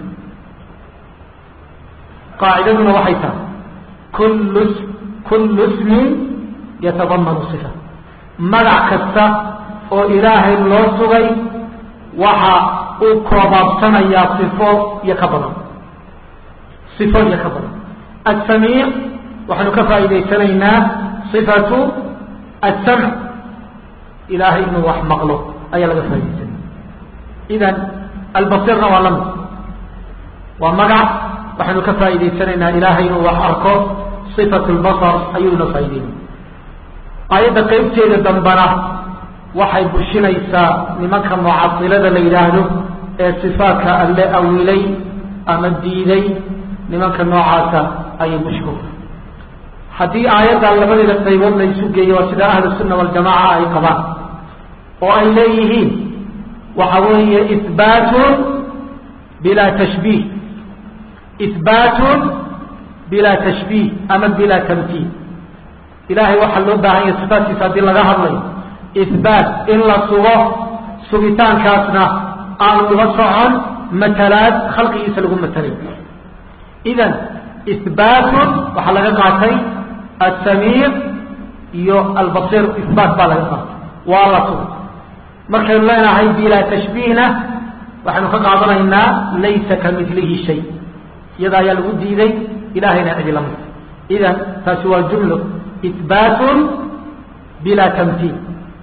qaacidaduna waxay tahay kullu kullu ismin yatadamanu sifa magac kasta oo ilaahay loo sugay waxa uu koobaabsanayaa sifo iyo ka badan sifo iyo ka badan asamiic waxaanu ka faa'idaysanaynaa sifatu asamc ilaahay inuu wax maqlo ayaa laga faaidaysanaya idan albasirna waa lamid waa magac waxaynu ka faa'idaysanaynaa ilaahay inuu wax arko sifatu lbasar ayuu inoo faa'ideynaya aayadda qeybteeda dambana waxay bushinaysaa nimanka mucasilada la yidhaahdo ee sifaadka alle awilay ama diiday nimanka noocaasa ayay bushko haddii aayaddan labadeeda qaybood la isu geeyo waa sida ahlu sunna waljamaca ay qabaan oo ay leeyihiin waxa weeye ihbaatun bilaa tashbiih ihbaatun bilaa tashbiih ama bilaa tamtiil ilahay waxaa loo baahan yahay sifaadkiisa haddii laga hadlayo ihbaat in la sugo sugitaankaasna aan uga socon matalaad khalqigiisa lagu matalay idan ihbaatun waxaa laga qaatay asamiic iyo albasir ihbaat baa laga qaatay waa la sugo markaynu leenahay bilaa tashbiihna waxaynu ka qaadanaynaa laysa ka midlihi shay iyada ayaa lagu diiday ilahayna cidi lamid idan taasi waa jumlo ihbaatun bilaa tamtiil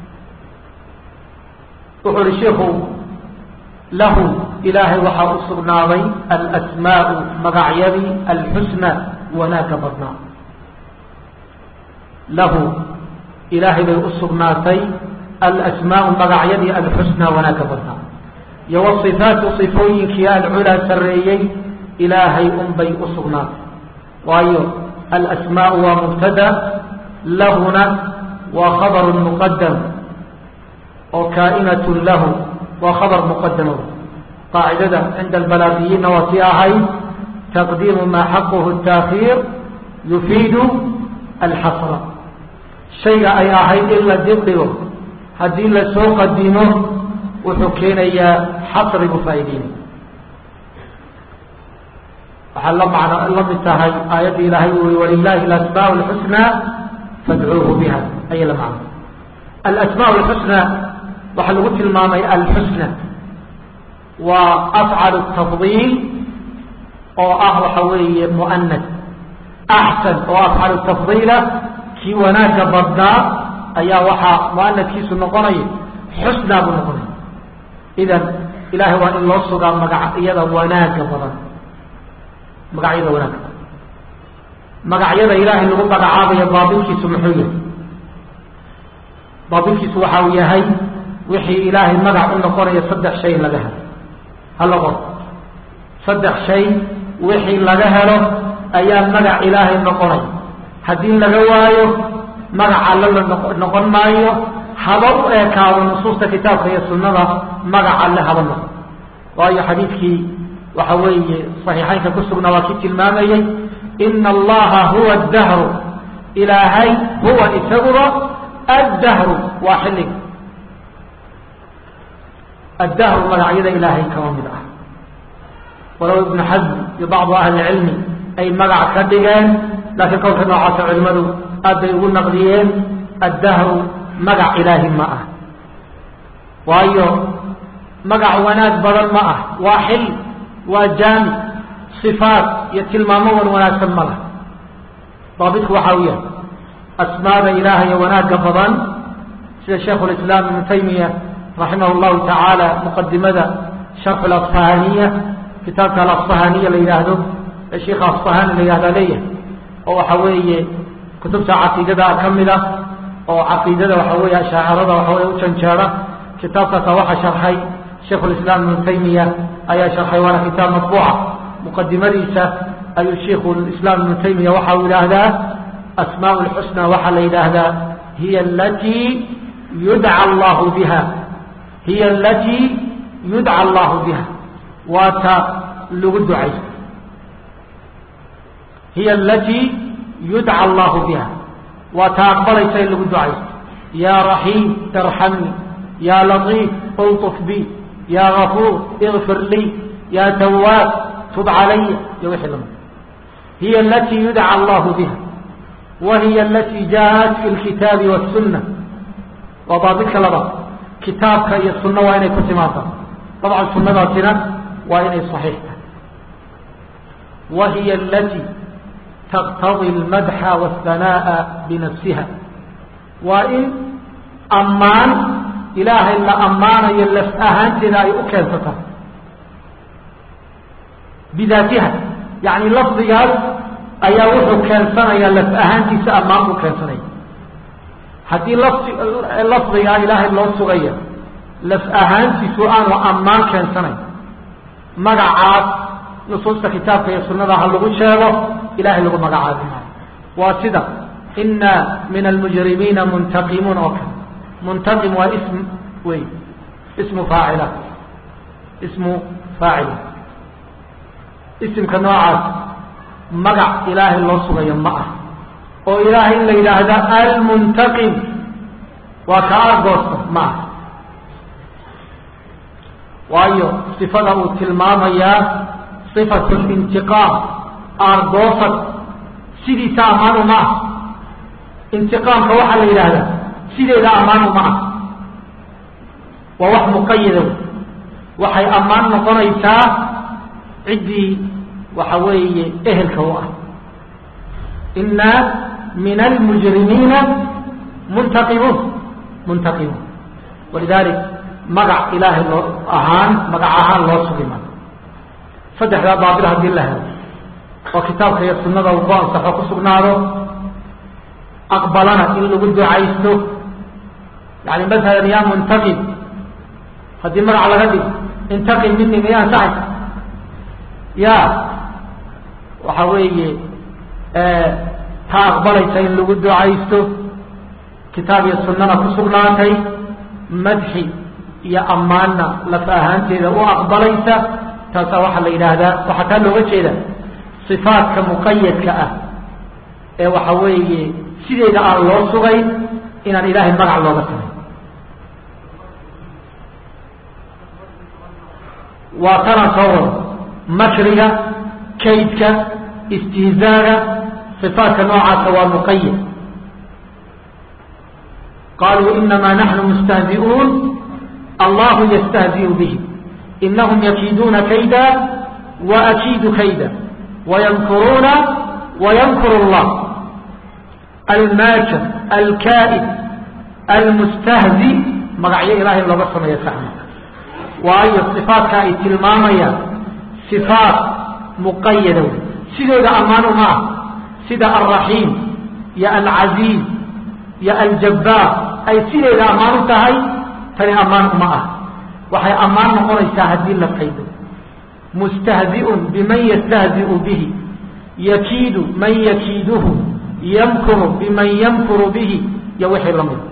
wuxuu uhi shiku lahu ilaahay waxaa u sugnaaday alasmaau magacyadii alxusna wanaagga badnaa lahu ilaahay bay u sugnaatay alasmaau magacyadii alxusna wanaagga badnaa iyo wasifaatu sifooyinkii alculaa sarreeyey ilaahay unbay u sugnaatay waayo alasmaau waa mubtada lahuna waa khabaru muqadam oo kaa'inatu lahu waa khabar muqadamo qaacidada cinda albalaaqiyiinna waa tii ahayd taqdiimu maa xaquhu taakhiir yufiidu alxasra shayga ay ahayd in la dibdhigo haddii la soo qadimo wuxuu keenayaa xasri buu faa'ideynaya waxaa la macno la mid tahay aayadda ilaahay uu yihi walilahi alasmaau alxusnaa fadcuuhu biha ayay la macno alasmaa alxusna waxaa lagu tilmaamay alxusna waa afcalu tafdiil oo ah waxa weeye mu'anad axsan oo afcalu tafdiila kii wanaagga badnaa ayaa waxaa mu'anadkiisu noqonaya xusnaa buu noqonaya idan ilahay waa in loo sugaa magacyada wanaagga badan magacyada wanaagga badan magacyada ilaahay lagu magacaabayo baabilkiisu muxuu yahay baabilkiisu waxa uu yahay wixii ilaahay magac u noqonaya saddex shay in laga helo hala qor saddex shay wixii laga helo ayaa magac ilaahay noqonaya haddii laga waayo magac alle la noqon maayo haba u eekaado nusuusta kitaabka iyo sunnada magac alle haba noqon waayo xadiidkii waxa weeye صaxiixaynka ku sugnaa waa kii tilmaamayey ina allaha huwa اdahru ilaahay huwa isaguba addahru waa xilliga addahru magacyada ilaahay kama mid ah walow ibnu xasm iyo bacdu ahli cilmi ay magac ka dhigeen laakiin qowlka noocaasa culimadu aad bay ugu naqdiyeen addahru magac ilaahi ma ah waayo magac wanaag badan ma ah waa xil waa jaami sifaat iyo tilmaamo wan wanaagsan ma lah daabitku waxaa u yahay asmaada ilaahay wanaagga badan sida shaikhu lislaam ibnu taymiya raximah llahu tacaala muqadimada sharxu alasfahaniya kitaabka alasfahaniya la yidhaahdo ee sheikha asfahani la yihahdaa leeyahay oo waxa weeye kutubta caqiidada ka mid ah oo caqiidada waxa weeye ashaacirada waxa weye u janjeera kitaabkaasa waxaa sharxay shaikhu lislaam ibnu taymiya ayaa sharxay waana kitaab matbuuca muqadimadiisa ayuu sheiku islaam ibnu taymiya waxa uu yidhaahdaa asmaa lxusna waxaa la yidhaahdaa hiya alatii yudca allahu biha hiya alatii yudca allahu biha waa ta lagu ducaysto hiya alatii yudca allahu biha waa ta aqbalaysa in lagu ducaysto ya raxiim irxamni ya latiif ulطuf bi ya gafuur ikfir lii ya tawaab tub calaya iyo wixii lamid hiya alatii yudca allahu biha wa hiya alatii jaaءat fi lkitaabi wالsuna waa daabidka labaad kitaabka iyo sunno waa inay ku timaada dabcan sunadaasina waa inay صaxiix tahay wa hiya alatii taqtadi اlmadxa wالhanaaءa binafsiha waa in ammaan ilaahay la ammaanayo laf ahaanteeda ay u keensata bidaatiha yani lafdigaas ayaa wuxuu keensanayaa laf ahaantiisa ammaan buu keensanaya haddii lafdi lafdigaa ilaahay loo sugaya laf ahaantiisu aanu ammaan keensanayn magacaas nusuusta kitaabka iyo sunada ha lagu sheego ilahay lagu magacaabi maayo waa sida ina min almujrimiina muntaqimuun oo kale muntaqim waa ism wey ismu faacila ismu faacila isimka noocaas magac ilaahay loo sugayo ma ah oo ilaahay in la yidhaahda almuntaqim waa ka argoosta ma ah waayo sifada uu tilmaamayaa sifatu lintiqaam argoosad sidiisa ammaanu ma ah intiqaamka waxaa la yidhaahdaa sideeda ammaanu ma ah waa wax muqayada wey waxay ammaan noqonaysaa ciddii waxa weeye ehelka u ah ina min almujrimiina muntaqimuun muntaqimuun walidalik magac ilaahay loo ahaan magac ahaan loo sugi maayo saddexdaa baabil haddii la helo oo kitaabka iyo sunada uu ku ansaxo ku sugnaado aqbalana in lagu ducaysto yani masalan ya muntaqim haddii magac laga dhigo intaqim mini miya ansaxaysa ya waxa weeye taa aqbalaysa in lagu ducaysto kitaab iyo sunana ku sugnaatay madxi iyo ammaanna laf ahaanteeda u aqbalaysa taasaa waxaa la yidhaahdaa waxaa taa looga jeeda صifaatka muqayadka ah ee waxa weeye sideeda aan loo sugayn inaan ilaahay magac looga samayn waa tanaa soo wado makriga kaydka istihzaaga صifaatka noocaasa waa muqayad qaluu inama naxnu mustahzi'uun allahu ystahzi'u bih inahum yakiiduuna kayda waakiidu kayda wayamkuruuna wayamkuru اllah almaajir alkaa'id almustahzi magacyo ilahay looga sameeya saxma waayo صifaatka ay tilmaamayaan صifaat muqayada wey sidooda ammaanu ma ah sida alraxiim iyo alcaziiz iyo aljabbaar ay sideeda ammaan u tahay tani ammaan uma ah waxay ammaan noqonaysaa haddii la qaydo mustahzi'un biman yastahzi'u bihi yakiidu man yakiiduhu yamkuru biman yamkuru bihi iyo wixii la mida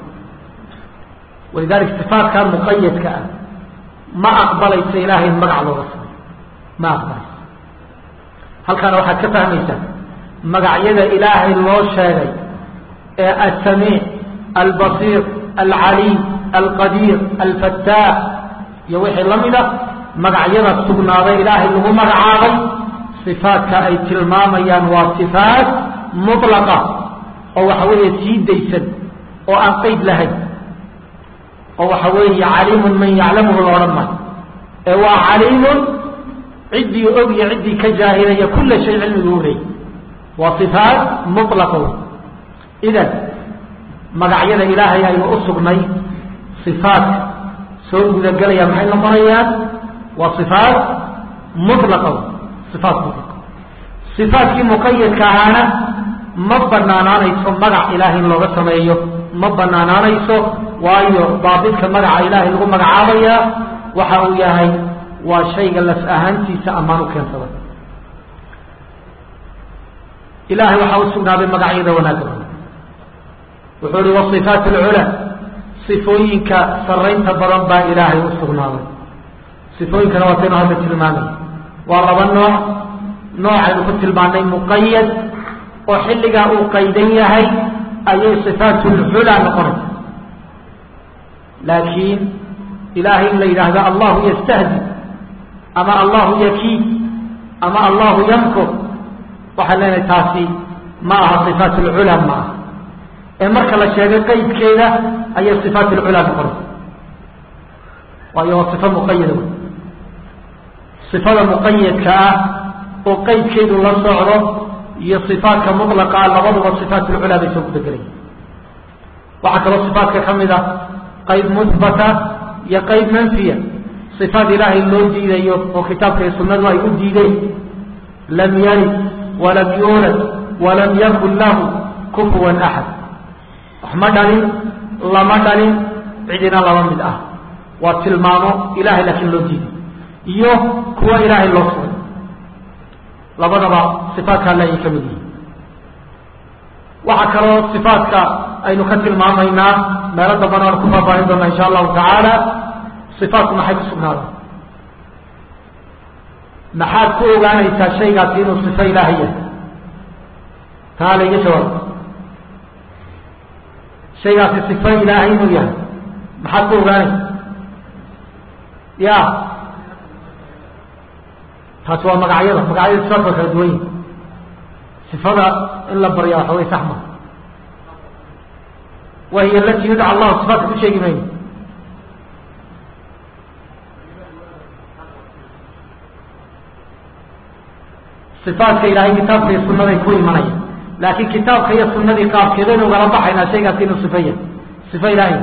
walidalik sifaatkan muqayadka ah ma aqbalaysa ilaahay in magac looga sameyo ma aqbalayso halkaana waxaad ka fahmaysaa magacyada ilaahay loo sheegay ee alsamiic albasiir alcaliim alqadiir alfataax iyo wixii la mida magacyada sugnaaday ilaahay lagu magacaabay sifaadka ay tilmaamayaan waa sifaat mutlaqa oo waxa weeye sii daysan oo aan qeyd lahayn oo waxa weeye caliimun man yaclamuhu la odhan maayo ee waa caliimun ciddii og iyo ciddii ka jaahilaya kulla shay cilmigu u leeyay waa sifaat mutlaqa wey idan magacyada ilaahay aynu u sugnay sifaadka soo gudagelaya maxay noqonayaan waa sifaat mutlaqa wey sifaat mutlaqa sifaatkii muqayadka ahaana ma banaanaanayso magac ilaahay in looga sameeyo ma banaanaanayso waayo daabidka magaca ilaahay lagu magacaabayaa waxa uu yahay waa shayga laf ahaantiisa ammaan u keensaday ilahay waxaa u sugnaaday magacyada wanaagga wuxuu ihi wasifaat alcula sifooyinka saraynta badan baa ilaahay u sugnaaday sifooyinkana waa taynu hadda tilmaamay waa laba nooc noocaynu ku tilmaanay muqayad oo xilligaa uu qaydan yahay ayay sifaat lcula noqonaysa laakiin ilaahay in la yidhaahdo allahu yastahdi ama allahu yakiid ama allahu yamkur waxaan leenahay taasi ma aha sifaat alcula ma aha ee marka la sheegay qaydkeeda ayay sifaat alcula noqonaysa waayo waa sifo muqayada wey sifada muqayadka ah oo qaydkeedu la socdo iyo sifaatka mutlaqa ah labaduba sifaat alcula bay soo gudagelaya waxaa kaloo sifaatka ka mid a qayb muhbata iyo qayb manfiya sifaat ilaahay loo diidayo oo kitaabka iyo sunnadu ay u diideen lam yalid walam yuulad walam yakun lahu kufuwan axad wax ma dhalin lama dhalin cidina laba mid ah waa tilmaamo ilahay laakiin loo diiday iyo kuwa ilaahay loo sugay labadaba sifaatka alle ayay ka mid yihiin waxaa kaloo sifaatka aynu ka tilmaamaynaa meelo dambana aan ku faahfaahin doona insha allahu tacaala sifaatku maxay ku sugnaadaan maxaad ku ogaanaysaa shaygaasi inuu sifo ilaahay yahay taa layga jawaab shaygaasi sifo ilaahay inuu yahay maxaad ku ogaanaysa ya taasi waa magacyada magacyada sifaadka waa kala duwan yihin sifada in la barya waxa wey sax ma wahiy alati yudca allahu sifaatka ku sheegi mayno sifaatka ilaahay kitaabka iyo sunaday ku imanaya laakiin kitaabka iyo sunadii qaabkeedaynu ugala baxaynaa shaygaasi inuu sifo yahay sifo ilaahay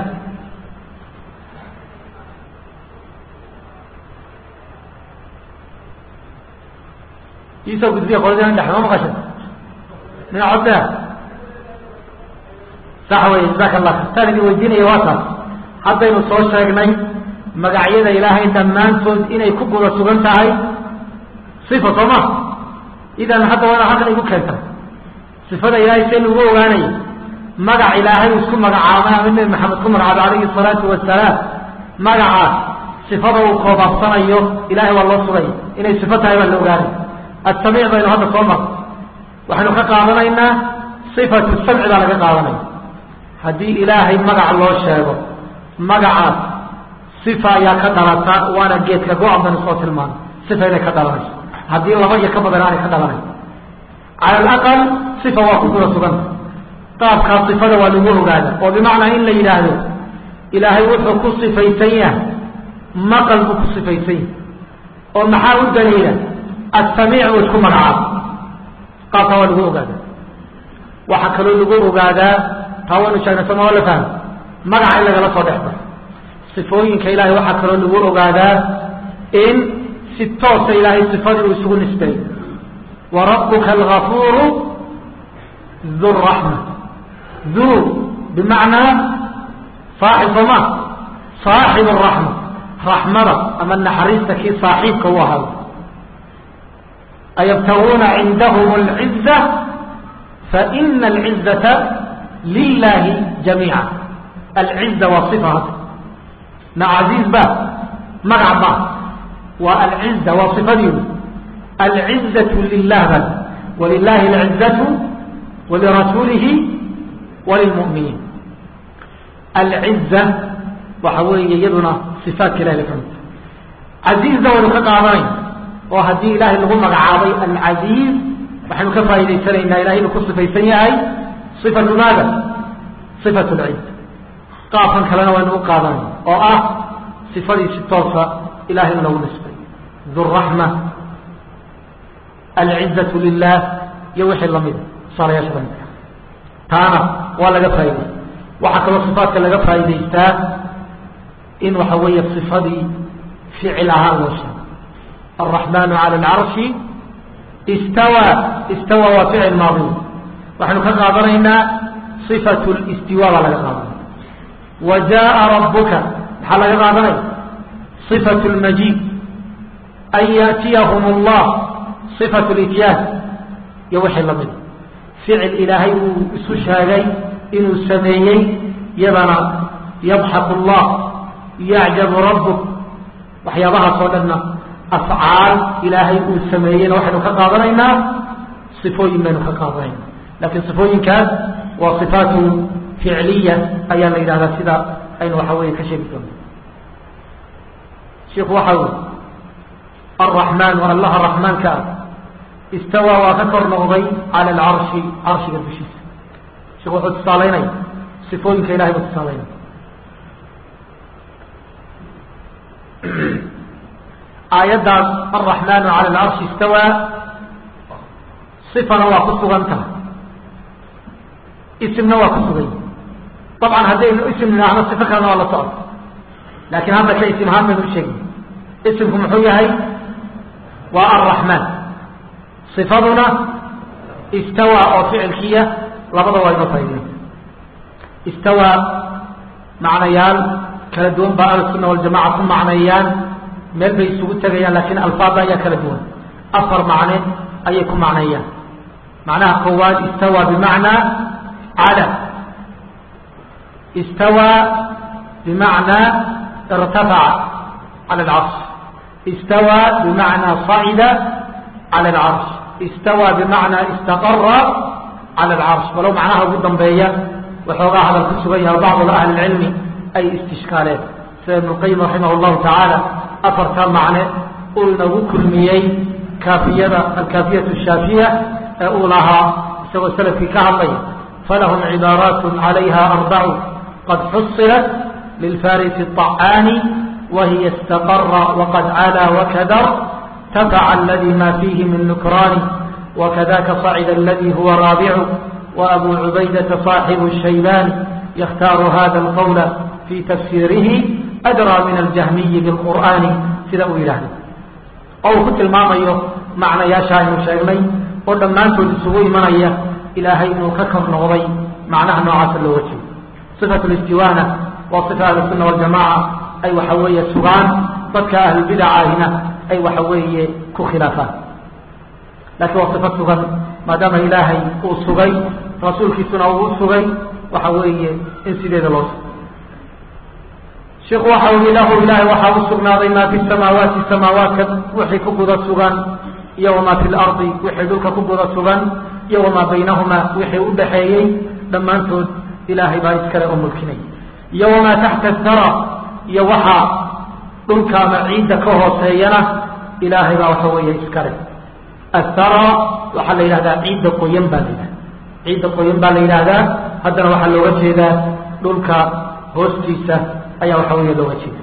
iisoo gudbiya qoladina dhex ma maqasha mina codda sax wey jasaaka allah taan idin weydiinaya waa taas haddaynu soo sheegnay magacyada ilaahay dhammaantood inay ku guda sugan tahay sifa soo ma idan hadda waa inaad halkan igu keentay sifada ilaahay see lagu ogaanaya magac ilaahay uu isku magacaabay ama nebi maxamed ku magacaabay calayhi salaatu wasalaam magacaas sifada uu koobabsanayo ilahay waa loo sugaya inay sifo tahay baa la ogaanaya asamiic baynu hadda soo marnay waxaynu ka qaadanaynaa sifatu samci baa laga qaadanaya haddii ilaahay magac loo sheego magacaas sifa ayaa ka dhalata waana geedka go-an baynu soo tilmaanay sifa inay ka dhalanayso haddii laba iyo ka badan aanay ka dhalanayn cala alaqal sifa waa ku guda suganta qaabkaa sifada waa lagu ogaada oo bimacnaa in la yidhaahdo ilaahay wuxuu ku sifaysan yahay maqal buu ku sifaysan yahay oo maxaa u daliila asamiic uu isku magacaabo qaabkaa waa lagu ogaadaa waxaa kaloo lagu ogaadaa taa waynu sheegnay sama waa la fahmo magaca in lagala soo dhex baxo sifooyinka ilaahay waxaa kaloo lagu ogaadaa in si toosa ilaahay sifadii uu isugu nisbeeyo wa rabbuka algafuuru du raxma du bimacnaa saaxib sooma saaxib araxma raxmada ama naxariista kii saaxiibka u ahaado ayabtaguuna cindahum alciza faina alcizata lilahi jamiica alciza waa sifa hadda na casiiz ba magac ba waa alciza waa sifadiidu alcizatu lilah bal walilahi alcizatu walirasuulihi walilmu'miniin alciza waxa weeye iyaduna sifaatka ilahi bay ka mid tahay casiizna waynu ka qaadanayn oo haddii ilaahay lagu magacaabay alcasiiz waxaynu ka faa'idaysanaynaa ilahay inuu ku sifaysan yahay sifatu maada sifatu lciza qaabkan kalena waynu u qaadanayna oo ah sifadii si toosa ilahay in lagu nisbay dhuraxma alcizatu lilah iyo wixii lamida tusaalayaasha lamidka taana waa laga faa'iday waxaa kaloo sifaatka laga faa'idaystaa in waxa weeye sifadii ficil ahaan loo sheego alraxmanu cala alcarshi istawa istawa waa ficil maadi waxaynu ka qaadanaynaa sifatu listiwa baa laga qaadanaya wa jaءa rabuka maxaa laga qaadanaya sifatu lmajiid an yaأtiyahum اllah sifatu lityaan iyo wixii lamid ficil ilaahay uu isu sheegay inuu sameeyey yadana yadxak اllah yacjabu rabuk waxyaabahaas oo dhanna afcaal ilaahay uu sameeyeyna waxaynu ka qaadanaynaa sifooyin baynu ka qaadanayna laakiin sifooyinkaas waa sifaatu ficliya ayaa la yidhahdaa sida aynu waxa weeye ka sheegi doono shiku waxa ui alraxmaan allaha raxmaanka ah istawaa waa ka kor noqday cala alcarshi carshiga dushiisa shiku wuxuu tusaalaynaya sifooyinka ilahay buu tusaalaynaya aayaddaas alraxmaanu cala alcarshi istawaa sifana waa ku sugan tahay isimna waa ku sugan yahi dabcan haddaynu isim nidhaahno sifo kalena waa la socota laakiin hadda ka isim ahaan baynu u sheegna isimku muxuu yahay waa alraxmaan sifaduna istawaa oo ficilkiya labada waa inoo faaideen istawaa macnayaal kala duwan baa ahlusunna waljamaca ku macneeyaan meel bay isugu tegayaan laakiin alfaada ayaa kala duwan afar macne ayay ku macneeyaan macnaha koowaad istawaa bimacnaa cala istawaa bimacnaa irtafaca cala alcarsh istawaa bimacnaa sacida cala alcarsh istawaa bimacnaa istaqara cala alcarsh walow macnaha ugu dambeeya waxoogaa hadal ku sugan yahay bacdu ahli lcilmi ay istishkaaleen sida ibnu qayim raximah llahu tacaala afarta macne uu inagu kulmiyey kaafiyada alkaafiyatu shaafiya ee uu lahaa isagoo salafkii ka hadlaya falahum cibaaraat calayha arbacu qad xusilat lilfarisi الطacaani wahiya istaqara waqad calaa wakadar tafaca aladi ma fiihi min nukraani wakadaka صacida aladi huwa raabicu وأbو عubaydaةa صاaxiب الشhaybاn ykhtاar hada الqول في تfsيirihi أdrى min الجahmiyi bالqur'ani sida uu yidhaahdo oo uu ku tilmaamayo macnayaasha aynu sheegnay oo dhammaantood isugu imanaya ilaahay inuu ka kor noqday macnaha noocaasa looga jeedo صifaة الاstiواna waa صifa ahluلsuna والجamاعة ay waxa weeye sugaan dadka ahlubidacahina ay waxa weeye ku khilaafaan lakiin waa صifa sugan maadaama ilaahay uu sugay rasuulkiisuna uu sugay waxa weeye in sideeda loo sugo shiku waxa ui lahu ilaahay waxaa u sugnaaday maa fi samaawaati samaawaadka wixii ku guda sugan iyo wamaa fi lardi wixii dhulka ku guda sugan iyo wamaa baynahumaa wixii u dhaxeeyey dhammaantood ilaahay baa iskale oo mulkinay iyo wamaa taxta thara iyo waxaa dhulka ama ciidda ka hooseeyana ilaahay baa waxa weeye iskale athara waxaa la yidhahdaa ciidda qoyan baa la yidhahda ciidda qoyan baa la yidhaahdaa haddana waxaa looga jeedaa dhulka hoostiisa ayaa waxa weeye looga jeeda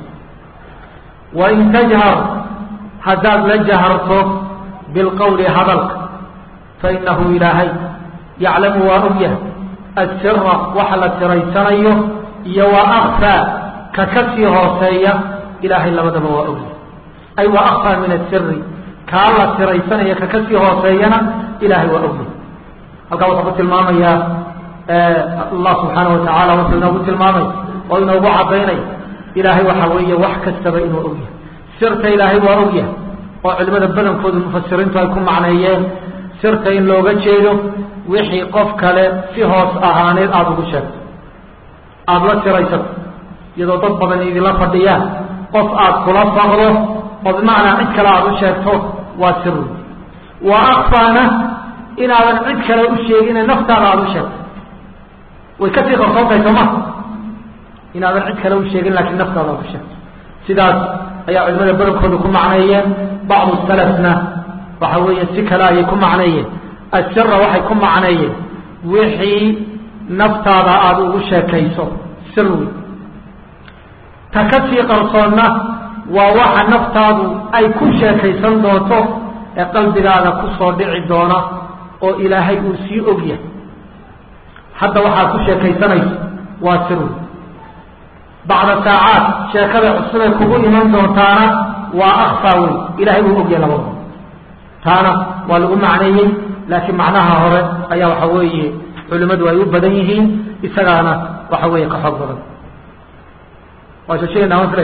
wain tajhar haddaad la jaharto bilqowli hadalka fainahu ilaahay yaclamu waa og yahay asira waxa la tiraysanayo iyo wa akfaa ka ka sii hooseeya ilaahay labadaba waa og yahay ay wa akfaa min asiri kaa la tiraysanaya ka kasii hooseeyana ilaahay waa ogyahay halkaa wuxuu ku tilmaamayaa allah subxaana watacaala wuxuu inoogu tilmaamay oo inoogu cadaynay ilaahay waxa weeye wax kastaba inuu ogyahay sirta ilaahay waa ogyahay oo culimada badankooda mufasiriintu ay ku macneeyeen sirta in looga jeedo wixii qof kale si hoos ahaaneed aada ugu sheegto aada la tiraysato iyadoo dad badan idinla fadhiyaan qof aada kula faqdo oo bimacnaa cid kale aada u sheegto waa sir wa akfaana inaadan cid kale u sheegine naftaada aada u sheegto way kasii qarsoontahay sooma inaadan cid kale u sheegin laakiin naftaada aada u sheegto sidaas ayaa culimada badankooda ku macneeyeen bacdu salafna waxa weeye si kale ayay ku macneeyeen asira waxay ku macneeyeen wixii naftaada aada ugu sheekayso sirwi ta ka sii qarsoonna waa waxa naftaadu ay ku sheekaysan doonto ee qalbigaada ku soo dhici doona oo ilaahay uu sii og yahay hadda waxaad ku sheekaysanayso waa sirwi bacda saacaad sheekada cusubay kugu iman doontaana waa akfaa wey ilahay uu ogyahay labada taana waa lagu macneeyey laakiin macnaha hore ayaa waxa weeye culimadu ay u badan yihiin isagaana waxa weeye ka xoog badan waa sheegeynaa mafre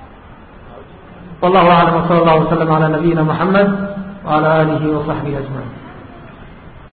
wallahu aclam wsala allahu wasalam ala nabiyina muxamed wala alihi wasaxbihi ajmaciin